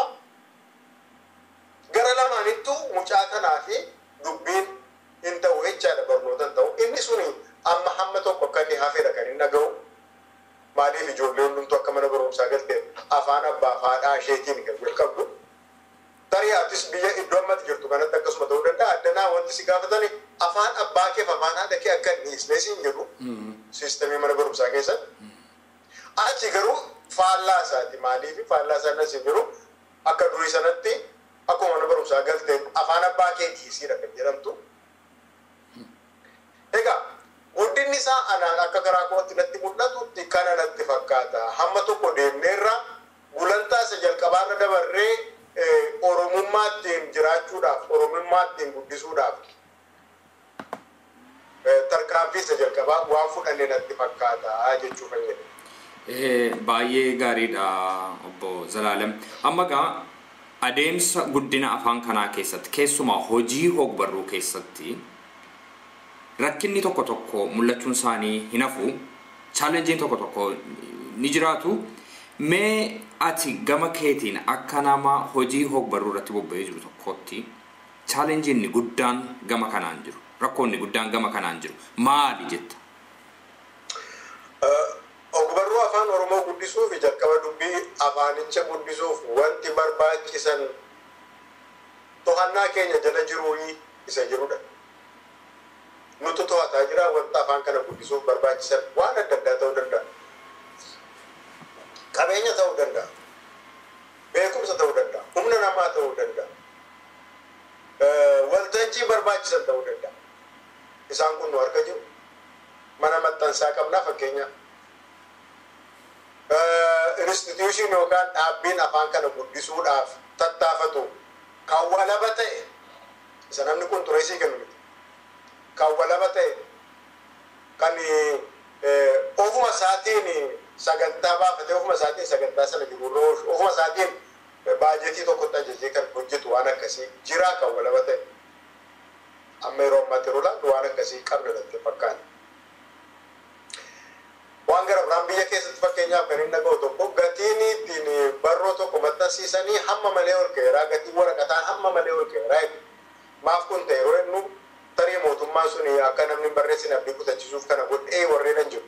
[SPEAKER 3] Gara lamaanittu mucaa kanaa fi dubbiin hin ta'u jechaadha barnoota hin ta'u. Inni suni amma hamma tokko akka inni hafedha kan hin dhaga'u. Maaliif ijoollee hundumtuu akka mana barumsaa galtee afaan abbaa fi haadhaa isheetiin kan jalqabdu. Tariyaatis biyya iddoo ammatti jirtu kanatti akkasuma ta'uu danda'a. Addanaa wanti si gaafatani afaan abbaa kee fi afaan haadha kee akka hin dhiisnee siin jedhu siistemii mana barumsaa keessatti. Achi garuu faallaa isaati. Maaliif faallaa isaa nas jiru akka durii sanatti akkuma mana barumsaa galtee afaan abbaa kee dhiisiidha kan jedhamtu. Egaa guddinni isaa anaan akka karaa kootti natti mul'atutti kana natti fakkaata. Hamma tokko deemneerra gulantaa isa jalqabaarra dabarree oromummaa ittiin jiraachuudhaaf oromummaa ittiin guddisuudhaaf tarkaanfii isa jalqabaa waan fudhanne natti fakkaata jechuu fayyada.
[SPEAKER 4] Baay'ee gaariidha obbo Zalaalem. Amma gaa adeemsa guddina afaan kanaa keessatti keessumaa hojii hogbarruu keessatti rakkinni tokko tokko mul'achuun isaanii hin hafu chaalenjiin tokko tokko ni jiraatu. Mee ati gama keetiin akka nama hojii hogbarruu irratti bobba'ee jiru tokkotti chaalenjiin guddaan gama kanaan jiru rakkoonni guddaan gama kanaan jiru maali jetta?
[SPEAKER 3] Ogbarruu afaan Oromoo guddisuuf jalqaba dubbii afaanicha guddisuuf wanti barbaachisan to'annaa keenya jala jiruu isa jirudha. Nutu to'ataa jira wanta afaan kana guddisuuf barbaachisan waan adda addaa ta'uu danda'a. qabeenya ta'uu danda'a beekumsa ta'uu danda'a humna namaa ta'uu danda'a waltajjii barbaachisan ta'uu danda'a isaan kun nu harka jiru mana maxxansaa qabnaa fakkeenya instituushin yookaan dhaabbiin afaan kana guddisuudhaaf tattaafatu kan walaba ta'e isa namni kun xureesii kennu miti kan walaba ta'e kan ofuma isaatiin sagantaa baafatee ofuma isaatiin sagantaa sana jiruurra oolchu ofuma isaatiin baajetii tokkotti ajajee kan hojjetu waan akkasii jiraa kan walaba ta'e amma yeroo ammaatti yeroo ilaallu waan akkasii qabna natti fakkaata. waan gara biraan biyya keessatti fakkeenyaaf kan hin dhaga'u tokko gatiin ittiin barroo tokko maxxansiisanii hamma malee ol ka'eeraa gatiin waraqataa hamma malee ol ka'eeraa maaf kun ta'e yeroo inni tarii mootummaan sun akka namni barreessin abdii kutachiisuuf kana godhee warreen hin jiru.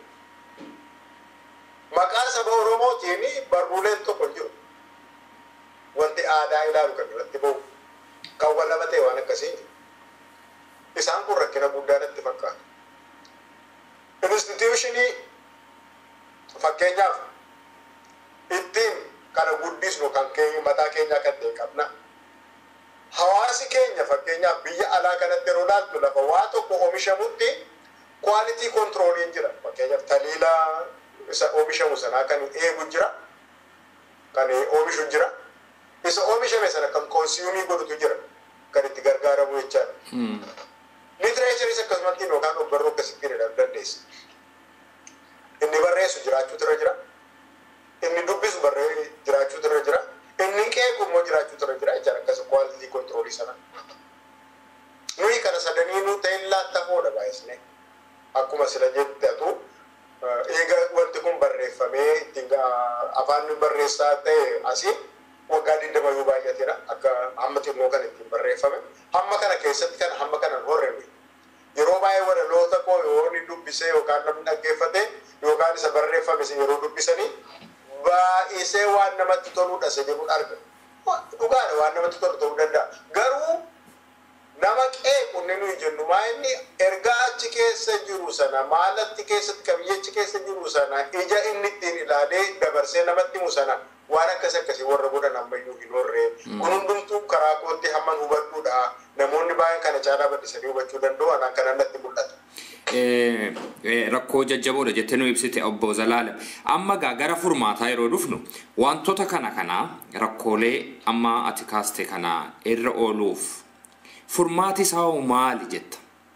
[SPEAKER 3] Maqaa saba Oromootiin barruuleen tokko hin jiru. Wanti aadaa ilaalu kan irratti bahu kan wal lama ta'e waan akkasii. Isaan kun rakkina guddaa natti fakkaata. Instituushinii fakkeenyaaf ittiin kana guddisnu kan keenya mataa keenyaa kan ta'e qabna. Hawaasi keenya fakkeenyaaf biyya alaa kanatti yeroo laaltu lafa waa tokko oomishamutti kwaalitii kontirooliin jira. Fakkeenyaaf taliila isa oomishamu sanaa kan eegu jira. Kan oomishu jira. Isa oomishame sana kan konsiiyumii godhutu jira. Kan itti gargaaramu jechaadha. Litiraachariis akkasumatti yookaan ogbarruu akkasitti jedhamuu dandeessa. Inni barreessu jiraachuutu irra jira. Inni dubbisu barree jiraachuutu irra jira. Inni qeequ immoo jiraachuutu irra jira jechaadha akkasa kwaalitii kontiroolii sana. Nuyi kana sadanii nu ta'in laattafoodha baay'isne. Akkuma sila jette atu eega wanti kun barreeffamee ittiin afaan barreessaa ta'e asii waggaa digdama yoo baay'ateera akka hamma xinnoo kan ittiin barreeffame. Hamma kana keessatti kan hamma kana horreme. Yeroo baay'ee walaloota koo yoo inni dubbisee yookaan namni dhaggeeffate yookaan isa barreeffame yeroo dubbisanii baay'isee waan namatti toludha isa jedhuun arga. Dhugaadha waan namatti tolu ta'uu danda'a. Garuu nama qeequ inni nuyi jennu maa inni ergaa achi keessa jiru sana maalatti keessatti qabiyyechi keessa jiru sana ija inni ittiin ilaalee dabarsee namatti himu sana waan akkas akkasii warra godhan ammayyuu hin horree. Kun hundumtuu karaa kootti hamman hubadhuudha. Namoonni baay'een kana caalaa bal'isanii hubachuu danda'u anaan kanan natti mul'ata.
[SPEAKER 4] rakkoo jajjaboodha jettee nu ibsite obbo Zalaalem. Amma gaa gara furmaataa yeroo dhufnu wantoota kana kana rakkoolee amma ati kaaste kana irra ooluuf furmaati isaa hoo maali jetta?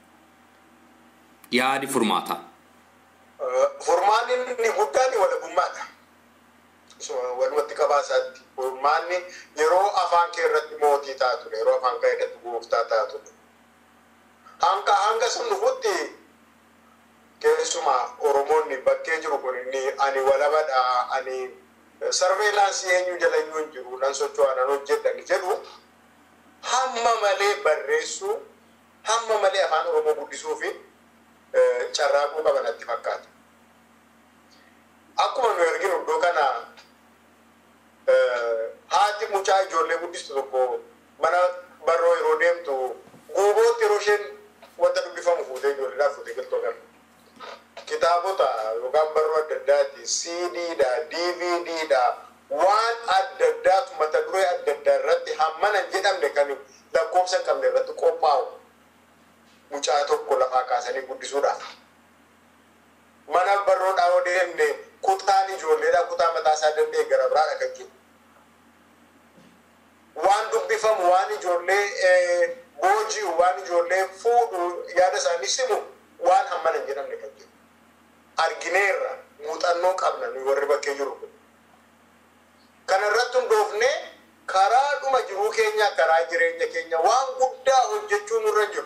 [SPEAKER 4] Yaadi furmaataa.
[SPEAKER 3] Furmaanni inni guddaan walabummaadha. Walumatti qabaasaatti. Furmaanni yeroo afaan kee irratti mootii taatudha. Yeroo afaan kee irratti gooftaa taatudha. Hanga hanga sun dhufutti keessumaa Oromoonni bakkee jiru kun inni ani walabadha ani sarveelaansii eenyu jala iyyuu hin jiru nan socho'aa nan hojjedhan jedhu hamma malee barreessuu hamma malee afaan Oromoo guddisuu fi carraaquu qaban natti fakkaata. Akkuma nu arginu iddoo kana haati mucaa ijoollee guddistu tokko mana barroo yeroo deemtu guubootti yeroo isheen wanta dubbifamu fuutee ijoolleedhaaf fuutee galtoo agarra. Kitaabota yookaan barroo adda addaati, CDdha, DVDdha, waan adda addaatu mata duree adda addaa irratti hammana hin jedhamne kan lakkoofsa hin qabne irratti qophaa'u mucaa tokko lafaa kaasanii guddisuudhaaf. Mana barroodhaa yoo deemne kutaan ijoolleedhaa kutaa mataa isaa danda'e gara biraadha kan jiru. Waan dubbifamu waan ijoollee booji'u waan ijoollee fuudhu yaada isaanii simu waan hammana hin jedhamne kan jiru. Argineerra muuxannoo qabna nuyi warri bakkee jiru kun. Kana irratti hundoofnee karaa dhuma jiruu keenya karaa jireenya keenya waan guddaa hojjechuu nurra jiru.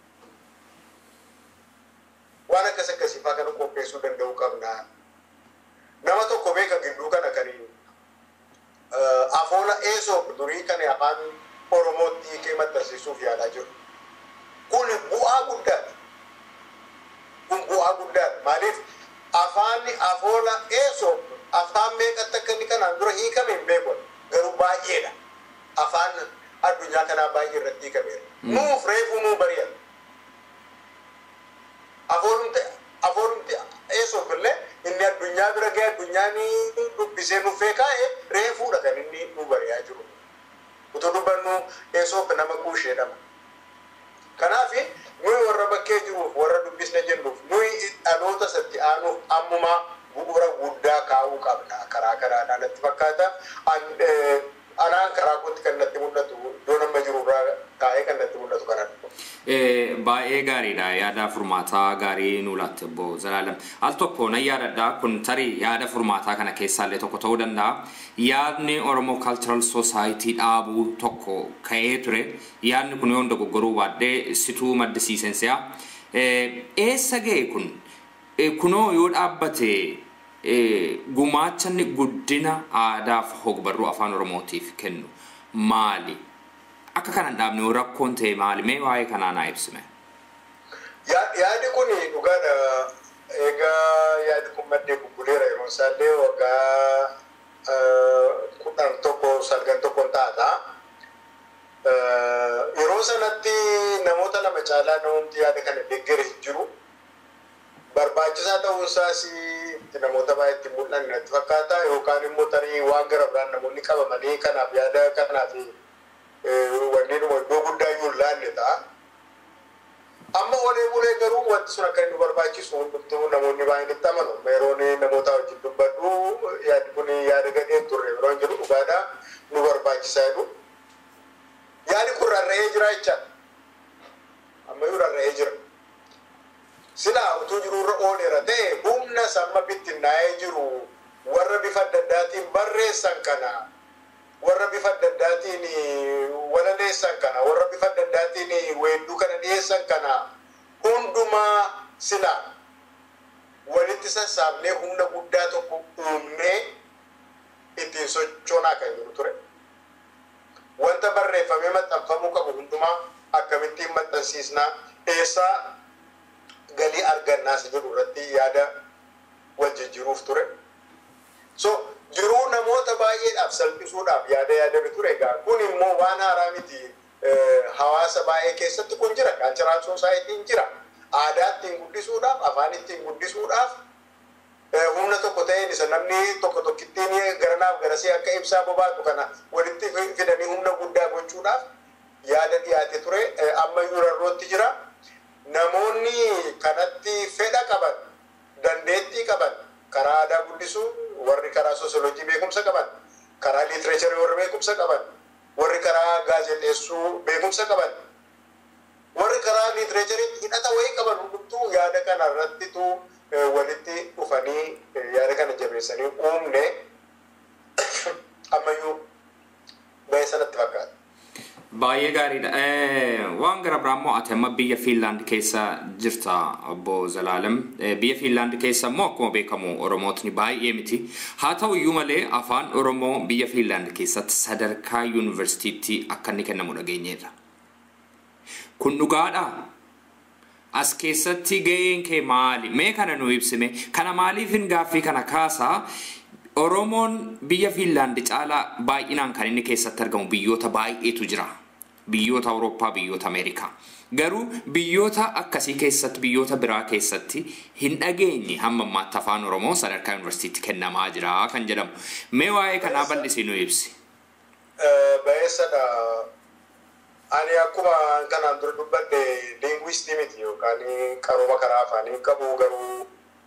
[SPEAKER 3] Waan akkas akkasii fa'aa kana qopheessuu danda'uu qabna. Nama tokko beeka gidduu kana kan afoola eesoo durii kan afaan Oromootti hiikee maxxansiisuuf yaalaa jiru. Kun bu'aa guddaadha. Kun bu'aa guddaadha. Maaliif afaanni afoola eesoo afaan meeqatti akka inni kanaan dura hiikame hin beeku. Garuu baay'eedha. Afaan addunyaa kanaa baay'ee irratti hiikameera. Nuuf reefuu nuu bari'an. Afoolumti afoolumti eesoof illee inni addunyaa bira ga'e addunyaan dubbisee nuffee kaa'e reefuudha kan inni nu bari'aa jiru. Utuu dubbannu eesoof nama kuusheedhama. Kanaaf nuyi warra bakkee jiruuf warra dubbisne jennuuf nuyi dhaloota satti aanuuf ammumaa bu'uura guddaa kaa'uu qabna karaa karaadhaan natti fakkaata. Anaan karaa kootti kan natti mul'atu iddoo nama jirurraa kaa'ee kan natti mul'atu kanadha.
[SPEAKER 4] Baay'ee gaariidha yaada furmaataa gaarii nu laatte obbo Zalaalam. Al tokko nan yaadadha kun tarii yaada furmaataa kana keessaallee tokko ta'uu danda'a. Yaadni Oromoo Cultural Society dhaabuu tokko ka'ee ture. Yaadni kun yoo dogoggoruu baadhee situu maddisiisensi'a. Eessa ga'e kun? Kunoo yoo dhaabbate eh, gumaacha inni guddina aadaaf hogbarruu afaan oromootiif kennu maali? Akka kana hin dhaabne rakkoon ta'e maali? Mee waa'ee kanaa naa ibsime.
[SPEAKER 3] Ya- Yaadi kun dhugaadha. Egaa yaadi kun maddee bubbuleera yeroo isaallee waggaa eh, kudhan tokko salgan tokko taata. Eh, Yeroo sanatti namoota lama caalaa namoonni yaada kana deeggare hin jiru. Barbaachisaa ta'uunsaas itti namoota baay'eetti mul'anne natti fakkaata yookaan immoo tarii waan gara biraan namoonni qabamanii kanaaf yaada kanaaf eh, wanneenuma iddoo guddaa iyyuu hin laanne ta'a. amma olee bulee garuu wanti sun akka inni barbaachisu hundumtuu namoonni baay'een itti amanu yeroon namoota wajjin dubbadhu yaadi kun yaada gadheen turre yeroo hin jiru dhugaadha nu barbaachisaa jedhu yaadi kun rarra'ee jira jechaadha ammayyuu rarra'ee jira silaa utuu jiruurra ooleera ta'e humna samma bittinnaa'ee jiru warra bifa adda addaatiin barreessan kana warra bifa adda addaatiin walaleessan kana warra bifa adda addaatiin weedduu kana dhiyeessan kana hundumaa sila walitti sassaabnee humna guddaa tokko uumnee ittiin sochoonaa kan jiru ture. Wanta barreeffamee maxxanfamuu qabu hundumaa akkamittiin maxxansiisnaa eessaa galii argannaas jedhu irratti yaada wal jijjiiruuf ture. So jiruu namoota baay'eedhaaf salphisuudhaaf yaada yaadame ture egaa kun immoo waan haaraa miti hawaasa baay'ee keessatti kun jira kaalcharaal soosaayitiin jira aadaa ittiin guddisuudhaaf afaan ittiin guddisuudhaaf humna tokko ta'een isa namni tokko tokkittiin garanaaf garasii akka ibsaa bobaatu kana walitti fidanii humna guddaa gochuudhaaf yaada dhiyaate ture ammayyuu rarrootti jira namoonni kanatti fedha qaban dandeettii qaban karaa aadaa guddisuu warri karaa soosiyoolojii beekumsa qaban karaa liitireecharii warri beekumsa qaban warri karaa gaazexeessuu beekumsa qaban warri karaa liitireechariitti hidhata wayii qaban hundumtuu yaada kana irrattitu walitti dhufanii yaada kana jabeessanii uumne ammayyuu ba'ee sanatti fakkaata.
[SPEAKER 4] Baay'ee gaariidha. Waan gara biraa immoo ati amma biyya Fiinlaand keessa jirta obbo Zalaalem. Biyya Fiinlaand keessa immoo akkuma beekamu Oromootni baay'ee miti. Haa ta'u iyyuu malee afaan Oromoo biyya Fiinlaand keessatti sadarkaa yuunivarsiitiitti akka inni kennamu dhageenyeerra. Kun dhugaadhaa? As keessatti gaheen kee maali? Mee kana nu ibsime. Kana maaliifin gaaffii kana kaasaa? Oromoon biyya Fiinlaand caalaa baay'inaan kan inni keessatti argamu biyyoota baay'eetu jira. Biyyoota Awurooppaa, biyyoota Ameerikaa. Garuu biyyoota akkasii keessatti, biyyoota biraa keessatti hin dhageenye hamma ammaatti afaan Oromoo sadarkaa yuunivarsiitiitti kennamaa jira kan jedhamu. Mee waa'ee kanaa bal'isii nu ibsi.
[SPEAKER 3] Ba'eessadha. Ani akkuma kanaan dura dubbadde liingwistii miti yookaan qarooma karaa afaanii qabu garuu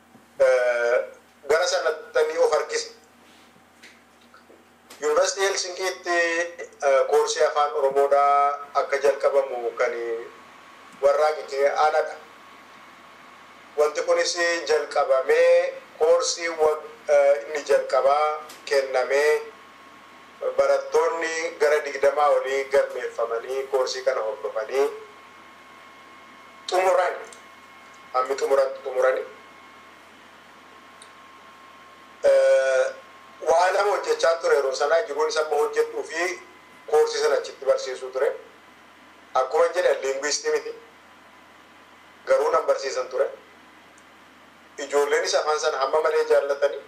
[SPEAKER 3] gara sanatti of harkisa. Yuunivarsiitii Helsinkiitti koorsii afaan Oromoodhaa akka jalqabamu kan warraaqite aanadha. Wanti kunis jalqabamee koorsii inni jalqabaa kennamee barattoonni gara digdamaa olii galmeeffamanii koorsii kana hordofanii xumuran hammi xumuran xumurani. Waan nama hojjechaa ture yeroo sanaa jiruun isa amma hojjetuu fi koorsii sana achitti barsiisuu ture. Akkuma jedhan liingwistii miti. Garuu nan barsiisan ture. Ijoolleenis afaan sana hamma malee jaallatanii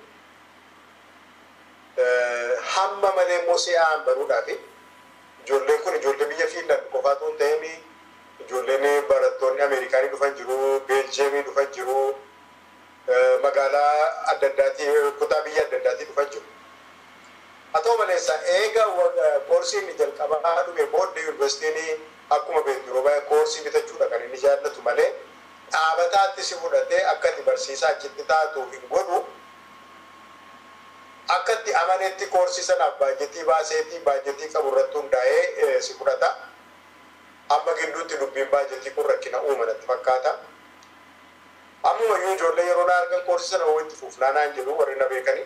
[SPEAKER 3] hamma malee immoo si'aan baruudhaafi ijoolleen kun ijoollee biyya Fiinland qofaatu hin ta'in ijoolleen barattoonni Ameerikaanii dhufan jiru, Beeljeemii dhufan jiru, magaalaa adda addaatii kutaa biyya adda addaatii dhufan jiru. Haa ta'u maleessa eega koorsiin inni jalqabaa dhume booddee yuunivarsiitiin akkuma beektu yeroo baay'ee koorsii bitachuudha kan inni jaallatu malee dhaabataatti si fudhatee akka itti barsiisaa achitti taatu hin godhu. Akka itti amaneetti koorsii sanaaf baajetii baaseetii baajetii qabu irratti hundaa'ee si fudhata. Amma gidduutti dubbiin baajetii kun rakkina uuma natti fakkaata. Ammuma iyyuu ijoollee yeroo na argan koorsii sana walitti fuufnaanaan jedhu warri na beekanii.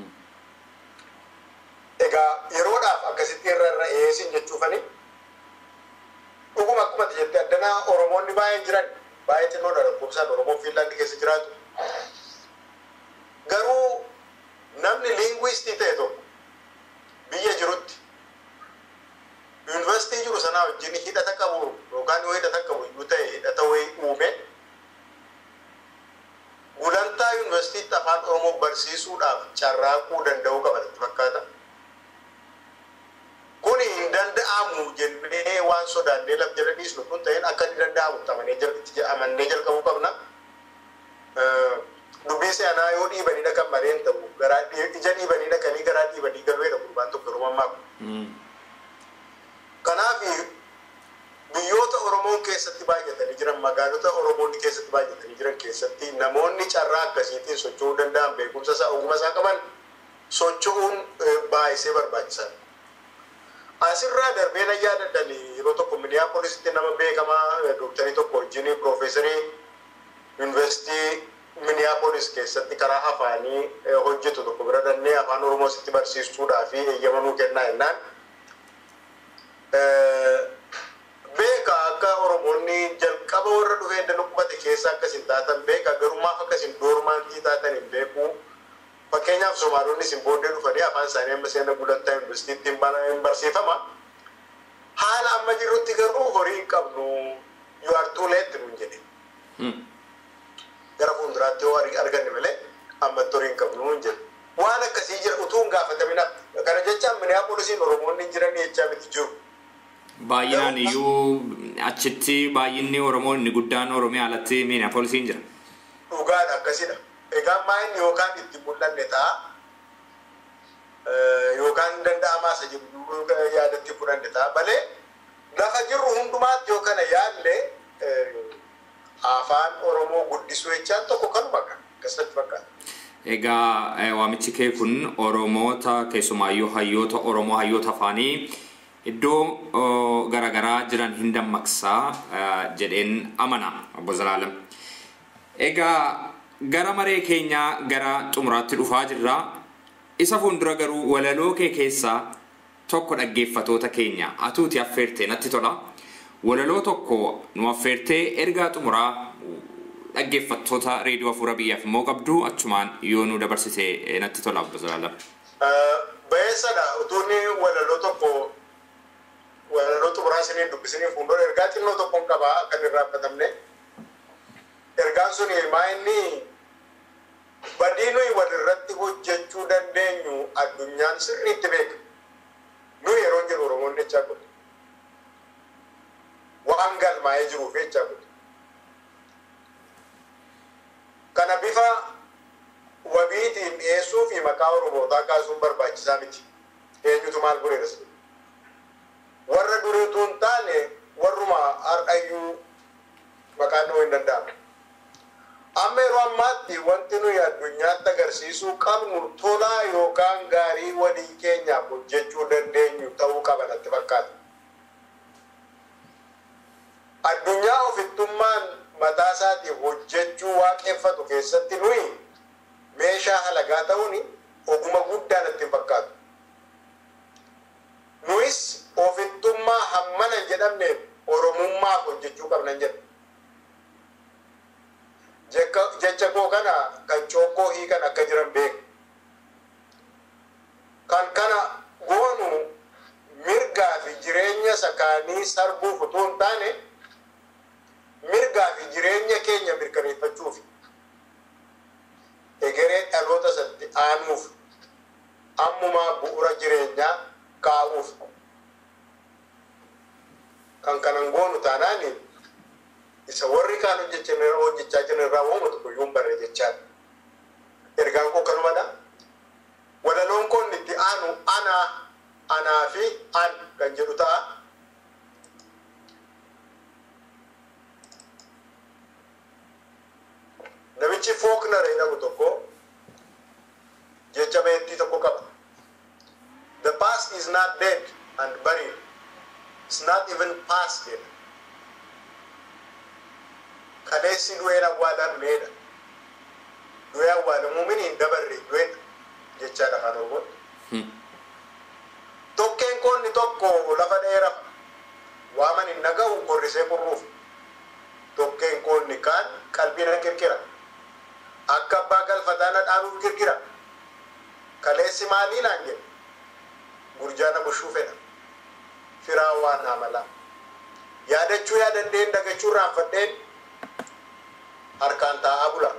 [SPEAKER 3] Egaa yeroodhaaf akkasitti irra irra eesin jechuufani. Dhuguma akkuma jettee addanaa Oromoonni baay'een jiran baay'ee xinnoodha lakkoofsaan Oromoo Fiinlaandi keessa jiraatu. Garuu tuuristii ta'e tokko biyya jirutti yuunivarsiitii jiru sanaa wajjin hidhata qabu yookaan yoo hidhata qabu iyyuu ta'e hidhata wayii uume gulantaa yuunivarsiitiitti afaan oromoo barsiisuudhaaf carraaquu danda'uu qaba natti fakkaata. Kuni hin danda'amu jennee waan sodaannee laf jala dhiisnu kun ta'een akka inni danda'amu amanee jal- amannee jalqabuu qabna. Dubbii seenaa yoo dhiibanii dhaqan malee hin ta'u garaa ija dhiibanii dhaqanii garaa dhiibanii galuu jedha gurbaan tokko yeroo ammaa kun. Kanaaf biyyoota Oromoon keessatti baay'atanii jiran magaalota Oromoonni keessatti baay'atanii jiran keessatti namoonni carraa akkasiitiin socho'uu danda'an beekumsa isaa ogummaa isaa qaban socho'uun eh, baay'isee barbaachisaadha. Asirraa darbee na yaadadhan yeroo tokko Minneapolisitti nama beekamaa eh, dooktarii tokko wajjin piroofeesarii yuunivarsiitii Minneapolis keessatti karaa afaanii eh, hojjetu tokko bira dhannee afaan Oromoo sitti barsiisuudhaa fi eeyyamanuu kennaa jennaan. beeka akka oromoonni jalqaba warra dhufee dana qubate keessa akkasin taatan beeka garummaaf akkasin doormaantii taatan hin beeku fakkeenyaaf somaalonni isin booddee dhufanii afaan isaanii amma seena gulantaa yuunivarsiitiitti hin barsiifama haala amma jirrutti garuu horii hin qabnu yoo artuuleetti nuun jedhe gara fuulduraatti yoo arganne malee ammatti horii hin qabnu nuun jedhe waan akkasii jira utuu hin gaafatamin kana jechaan miniyaapolisiin oromoonni jiran jechaa miti jiru
[SPEAKER 4] Baay'inaan iyyuu achitti baay'inni Oromoo inni guddaan Oromiyaa alatti Minneapolisiin jira.
[SPEAKER 3] dhugaadha akkasidha. Egaa maayinni yookaan itti mul'anne ta'a yookaan danda'amaa isa jiru yaadatti fudhanne ta'a malee lafa jirru hundumaatti yoo kana yaalle afaan Oromoo guddisuu jechaan tokko kanuma kan akkasatti fakkaata.
[SPEAKER 4] Egaa eh, waamichi kee kun Oromoota keessumaayyuu hayyoota Oromoo hayyoota afaanii iddoo oh, garaagaraa jiran hin dammaqsaa eh, jedheen amana obbo Zalaalam. Egaa gara maree keenyaa gara xumuraatti dhufaa jirra. Isa fuuldura garuu walaloo kee keessaa tokko dhaggeeffatoota keenya atuuti affeertee natti tola. Walaloo tokko nu affeertee ergaa xumuraa dhaggeeffattoota reediyoo hafuura biyyaaf immoo qabdu achumaan yoo nu dabarsite eh, natti tola obbo Zalaalam.
[SPEAKER 3] Bayeessadha utuunni walaloo tokko walaloo xumuraa isiniin dubbisanii fuuldura ergaa xinnoo tokkoon qabaa akka hin irraanfatamne. Ergaan sun maa inni badii nuyi walirratti hojjechuu dandeenyu addunyaan sirriitti beeka. Nuyi yeroo jiru Oromoon jechaa godhu. Waan galmaa'ee jiruuf jechaa godhu. Kana bifa wabiitiin dhiyeessuu fi maqaa Oromootaa kaasuun barbaachisaa miti. Eenyutu maal godheeras. Warra duriituu hin taane warruma har'ayyuu maqaan dhahuu hin danda'amu. Amma yeroo ammaatti wanti nuyi addunyaatti agarsiisuu qabnu tolaa yookaan gaarii walii keenyaaf hojjechuu dandeenyu ta'uu qaba natti fakkaata. Addunyaa ofittummaan mataa isaatiif hojjechuu waaqeffatu keessatti nuyi meeshaa halagaa ta'uun oguma guddaa natti hin fakkaatu. Nuyis ofittummaa hammana hin jedhamneef oromummaaf hojjechuu qabnan jedha. jecha koo kana kan cookkoo hiikan akka jiran beeku. Kan kana goonu mirgaa fi jireenya sakaanii sarbuuf utuu hin taane mirgaa fi jireenya keenya mirkaneeffachuuf egeree dhaloota satti aanuuf ammumaa bu'ura jireenyaa kaa'uuf kan kanan goonu taanaani isa warri kaan hojjechaa jiran irraa waanuma tokko iyyuu hin barre jechaadha. Ergaan koo kanumadha. Walaloon koo inni itti aanu anaa, anaa fi an kan jedhu ta'a. Namichi Fooknar jedhamu tokko jecha beektii tokko qaba. The past is not dead and buried. It's not even past yet. kaleessi du'een awwaalamneedha. Du'ee awwaalamuu mini hin dabarre du'eedha jechaadha afaan Oromoon. Tokkeen koonni tokko lafa dheeraa waaman hin naga'u qorrisee qurruuf. Tokkeen koonni kaan qalbii na kirkira. Akka abbaa galfataa na dhaanuuf kirkira. kaleessi maalii naan jedhe gurjaana bushuu fedha firaa waan amalaa yaadachuu yaadadheen dagachuu raanfadheen harkaan taa'aa bula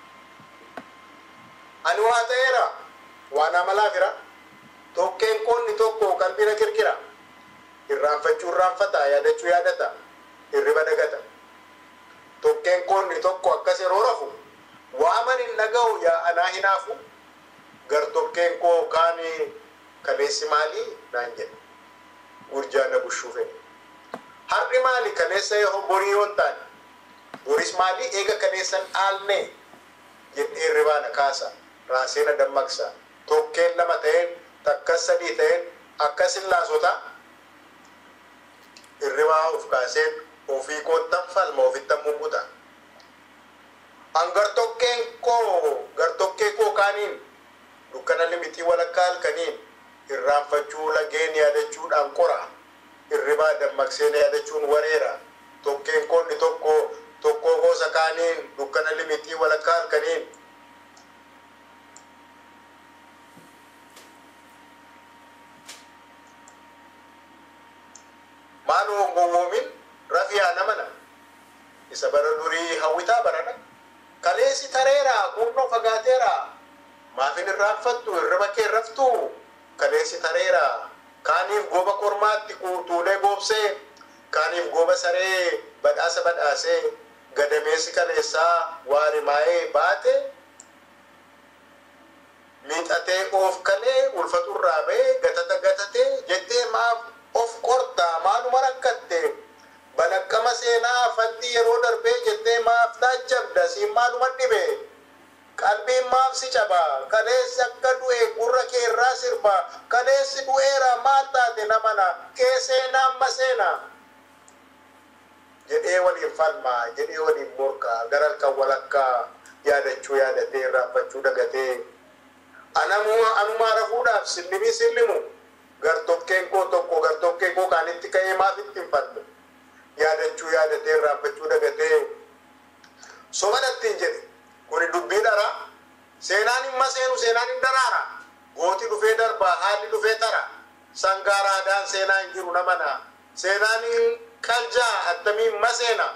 [SPEAKER 3] ani waa ta'eera waan amalaa fira tokkeen qoonni tokko qalbina kirkira irraanfachuu irraanfata yaadachuu yaadata hirriba dagata tokkeen qoonni tokko akkas yeroo rafu waaman hin dhaga'u yaa anaa hinaafu gar tokkeen koo kaanii kaleessi maalii naan jedhe gurjaana bushuu fedhe har'i maali kaleessa yoo borii yoo taane boris maali eega kaleessan dhaalne jedhee hirribaana kaasa raasee na dammaqsa tokkeen lama ta'een takkas sadii ta'een akkasin laasota hirribaa of kaaseen ofii koottan falma ofittan mummuta an gartokkeen koo gartokkee koo kaaniin dukkana limitii walakkaa halkaniin irraanfachuu lageen yaadachuudhaan qora hirribaa dammaqseen yaadachuun wareera tokkeen koonni tokko tokkoo gosa kaaniin dukkana limitii walakkaa halkaniin maaloo gowwoomin rafiyaa namana isa bara durii hawwitaa barana kaleessi tareera kunnoo fagaateera maafin irraanfattu hirriba kee raftu kaleessi tareera kaaniif gooba kormaatti kuutuulee goobsee kaaniif gooba saree badhaasa badhaasee gadameessi kaleessaa waarimaa'ee baate miixatee of kalee ulfaturraa ba'ee gatata gatatee jettee maaf of qortaa maaluma rakkatte balaqqama seenaa faddi yeroo darbee jettee maaf taajjabda siin maaluma dhibe qalbiin maaf si caba kaleessi akka du'e gurra kee irraa sirba kaleessi du'eera maal taate namana kee seenaa amma seenaa jedhee waliin falmaa jedhee waliin morkaa gara halkan walakkaa yaadachuu yaadatee irraanfachuu dagatee anamuma anumaa rafuudhaaf sillimii sillimu gartokkeen koo tokko gartokkeen koo kaanitti ka'ee maaf ittiin falmu yaadachuu yaadatee irraanfachuu dagatee sobanattiin jedhe kuni dubbii dhara seenaan hin maseenu seenaan hin daraara gooti dhufee darba haalli dhufee tara sangaaraadaan seenaa hin jiru namana seenaan hin qaljaa attamiin maseena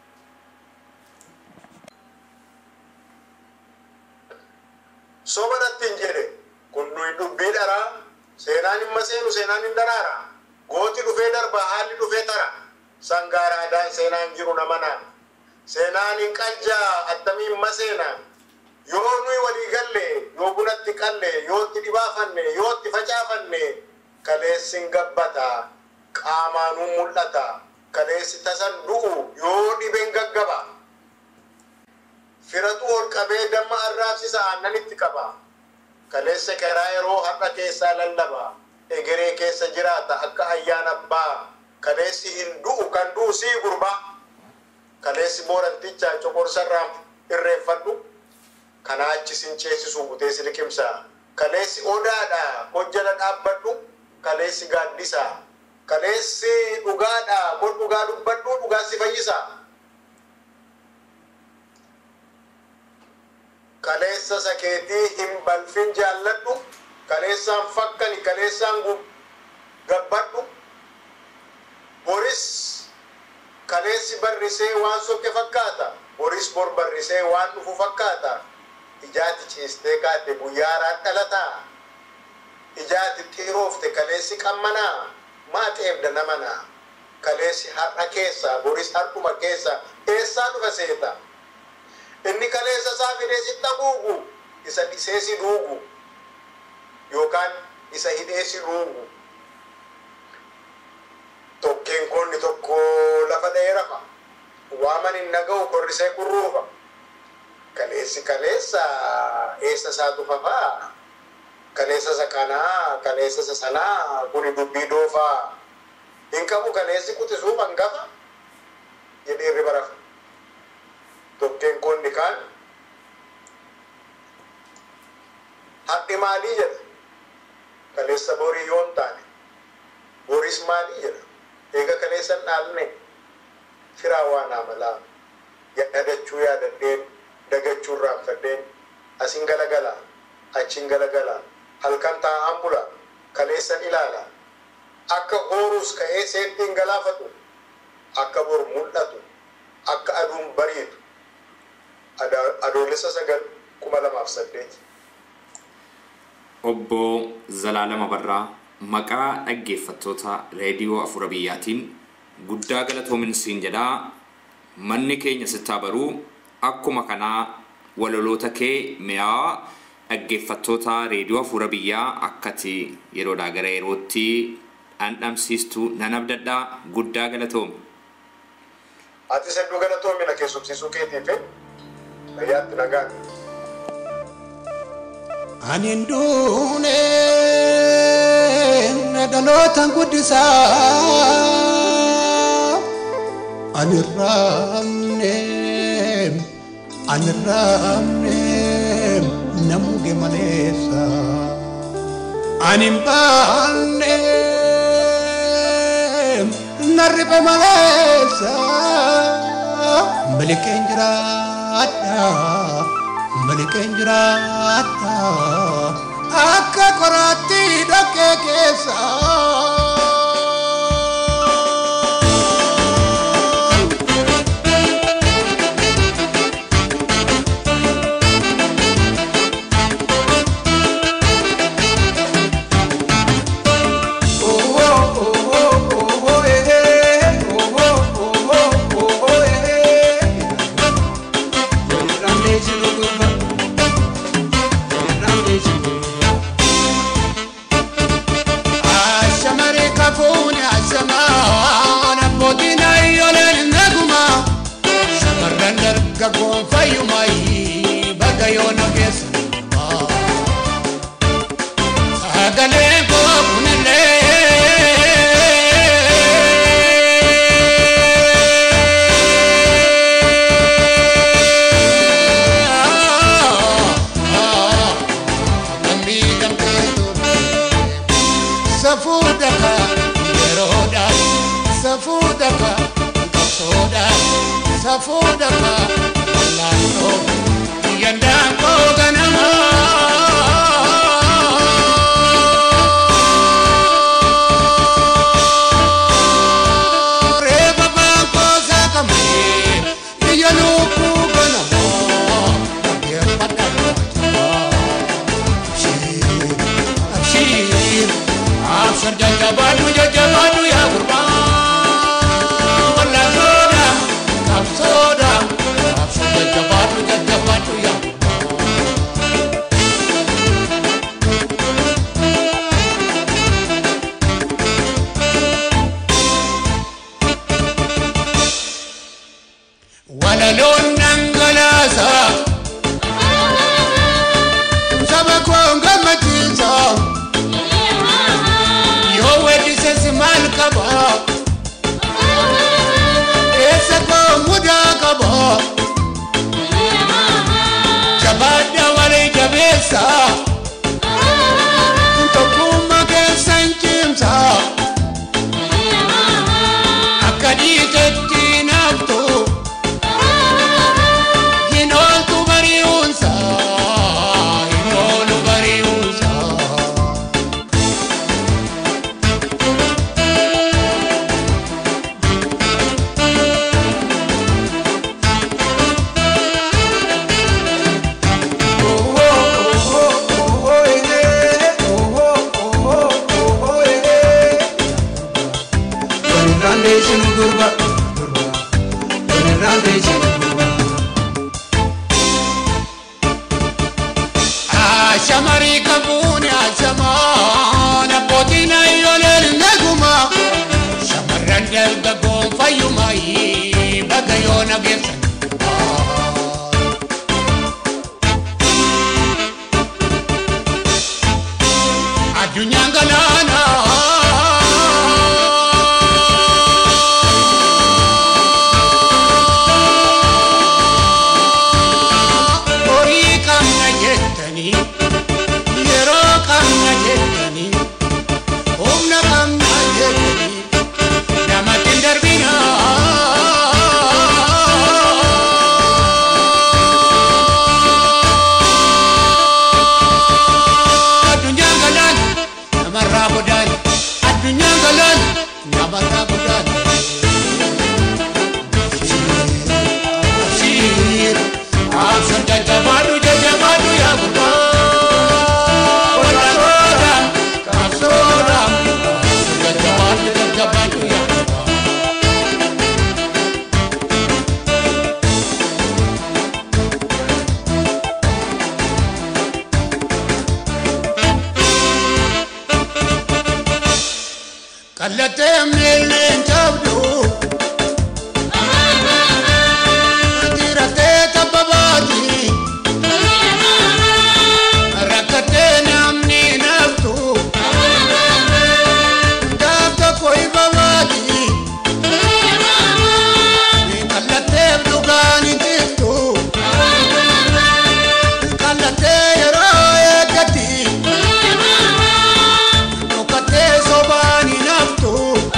[SPEAKER 3] sobanattiin jedhe kun nuyi dubbii dharaa seenaan hin maseenu seenaan hin daraara gooti dhufee darba haalli dhufee tara sangaaraadaan seenaa hin jiru namana seenaan hin qaljaa attamiin maseena yoo nuyi walii galle yoo bunatti qalle yoo itti dhibaafanne yoo itti facaafanne kaleessin gabbata qaamaanuu mul'ata kaleessi tasan du'u yoo dhibeen gaggaba firatu ol qabee damma arraabsisa aannan itti qaba kaleessa karaa yeroo har'a keessaa lallaba egeree keessa jiraata akka ayyaan abbaa kaleessi hin du'u kan du'u sii gurba kaleessi boorantichaa coqorsarraan irreeffadhu kanaa achi sin ceesisu butee si liqimsa kaleessi odaadha hojjala dhaabbadhu kaleessi gaaddisa kaleessi dhugaadha kun dhugaa dubbadhu dhugaa si fayyisa kaleessa sakeetii hin balfin jaalladhu kaleessaan fakkani kaleessaan gabbadhu boris kaleessi barrisee waan sokke fakkaata boris bor barrisee waan dhufu fakkaata ijaati ciistee kaate guyyaaraan dhalataa ijaati xiiroofte kaleessi qammanaa maa xeebda namanaa kaleessi har'a keessa boris har'uma keessa eessaa dhufa seeta inni kaleessa isaa fidee sitti haguugu isa dhisee si duugu yookaan isa hidhee si duugu tokkeen konni tokko lafa dha'ee rafa waaman hin dhaga'u korrisee kurruufa kaleessi kaleessa eessa isaa dhufafaa kaleessa isa kanaa kaleessa isa sanaa kuni dubbii doofaa hin qabu kaleessi quxisuuf hangafa jedhee irriba rafa tokkeen konni kaan hadhi maalii jedha kaleessa borii yoon taane boris maalii jedha eega kaleessan dhaalne firaa waan amalaa yaadachuu yaadadheen dagachuu irraanfadheen asin galagala achiin galagala halkan taa'an bula kaleessan ilaala akka horuus ka'ee seettiin galaafatu akka bor mul'atu akka aduun bariitu Ada- adoolessa sagal kuma lamaaf saddeet
[SPEAKER 4] Obbo Zalaalama Barraa maqaa dhaggeeffattoota reediyoo afura biyyaatiin guddaa galatoominsiin jedhaa manni keenya sittaa baruu akkuma kanaa waloloota kee mi'aawaa dhaggeeffattoota reediyoo afura biyyaa akkati yeroodhaa gara yerootti dhandhamsiistu nan abdadhaa guddaa galatoomi.
[SPEAKER 3] ati sedduu galatoomina keessumsiisuu keetiif nayyaatti nagaan
[SPEAKER 5] Ani hin duune dhalootaan guddisaa ani hin raamne ani hin raamne namuge maleessa ani hin baanne narribe maleessa malikeen jiraadha malikeen jiraadha akka qoraatti dhoqqee keessa. Ashamari kafuuni ashamaan abbootiin ayyooleen naguma shamarran dargaggoon fayyumaayi bakka yoona keessa sagaleen koo kunillee safuudhaka yeroodha safuudhaka qabsoodha safuudhaka wallaantoo yandaan koo ganama. Reeba baakoo saakamee iyya lubbuu ganama dhaggeeffadha Abshir, abshir, abshir jajjabadhu jajjabadhu yaa gurbaa walla soda, kaf soda, abshir jajjabadhu jajjabadhu yaa gurbaa. Walaloon dhangalaasa saba koo gammachiisa yoo weellises maal qaba eessa koo mudaa qaba jabaadha walii jabeessa tokkummaa keessan cimsa akka dhiitetti naaftu hin ooltu bari'uunsa hin oolu bari'uunsa. Ashamarii qabuuni ashamaan abbootiin ayyooleen naguma shamarran dargaggoon fayyumaayi bakka yoo nageessan. Addunyaan galaana. Horii qabna jettanii yeroo qabna jettanii humna qabna jettanii namatti hin darbinaa. Addunyaan Abata budale. Shir, absan jajabadu jajabadu ya gurba. Kasoda, kasoda, jajabadu jajabadu ya gurba. Kallatee miileen cabdu. Diratee tabba baati. Rakkatee namni naftu. Gaafta koi babaati. Kallatee dhugaani tiftu. Kallatee yeroo eeggatti. Dhokatee sobaani naftu.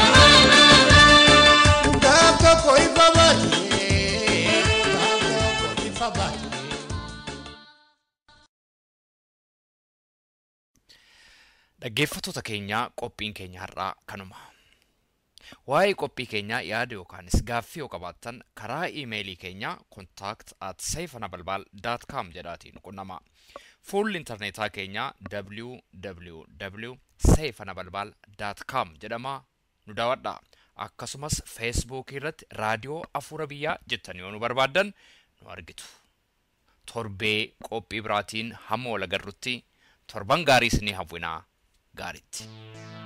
[SPEAKER 5] Gaafta koi babaati. Gaafta koi babaati.
[SPEAKER 1] Dhaggeeffattoota keenyaa qophiin keenya har'aa kanuma. Waa'ee qophii keenyaa yaada yookaanis gaaffii yoo qabaattan karaa iimeelii keenyaa contact at seefanabalbaal.com jedhaatiin qunnama. Fuulli intarneetaa keenyaa www.seefanabalbaal.com jedhama nu daawwadha. Akkasumas feesbuukii irratti raadiyoo afuura biyyaa jettan yoo nu barbaaddan nu argitu. Torbee qophii biraatiin hamma wal agarrutti torban gaarii isinii hawwinaa gaariitti.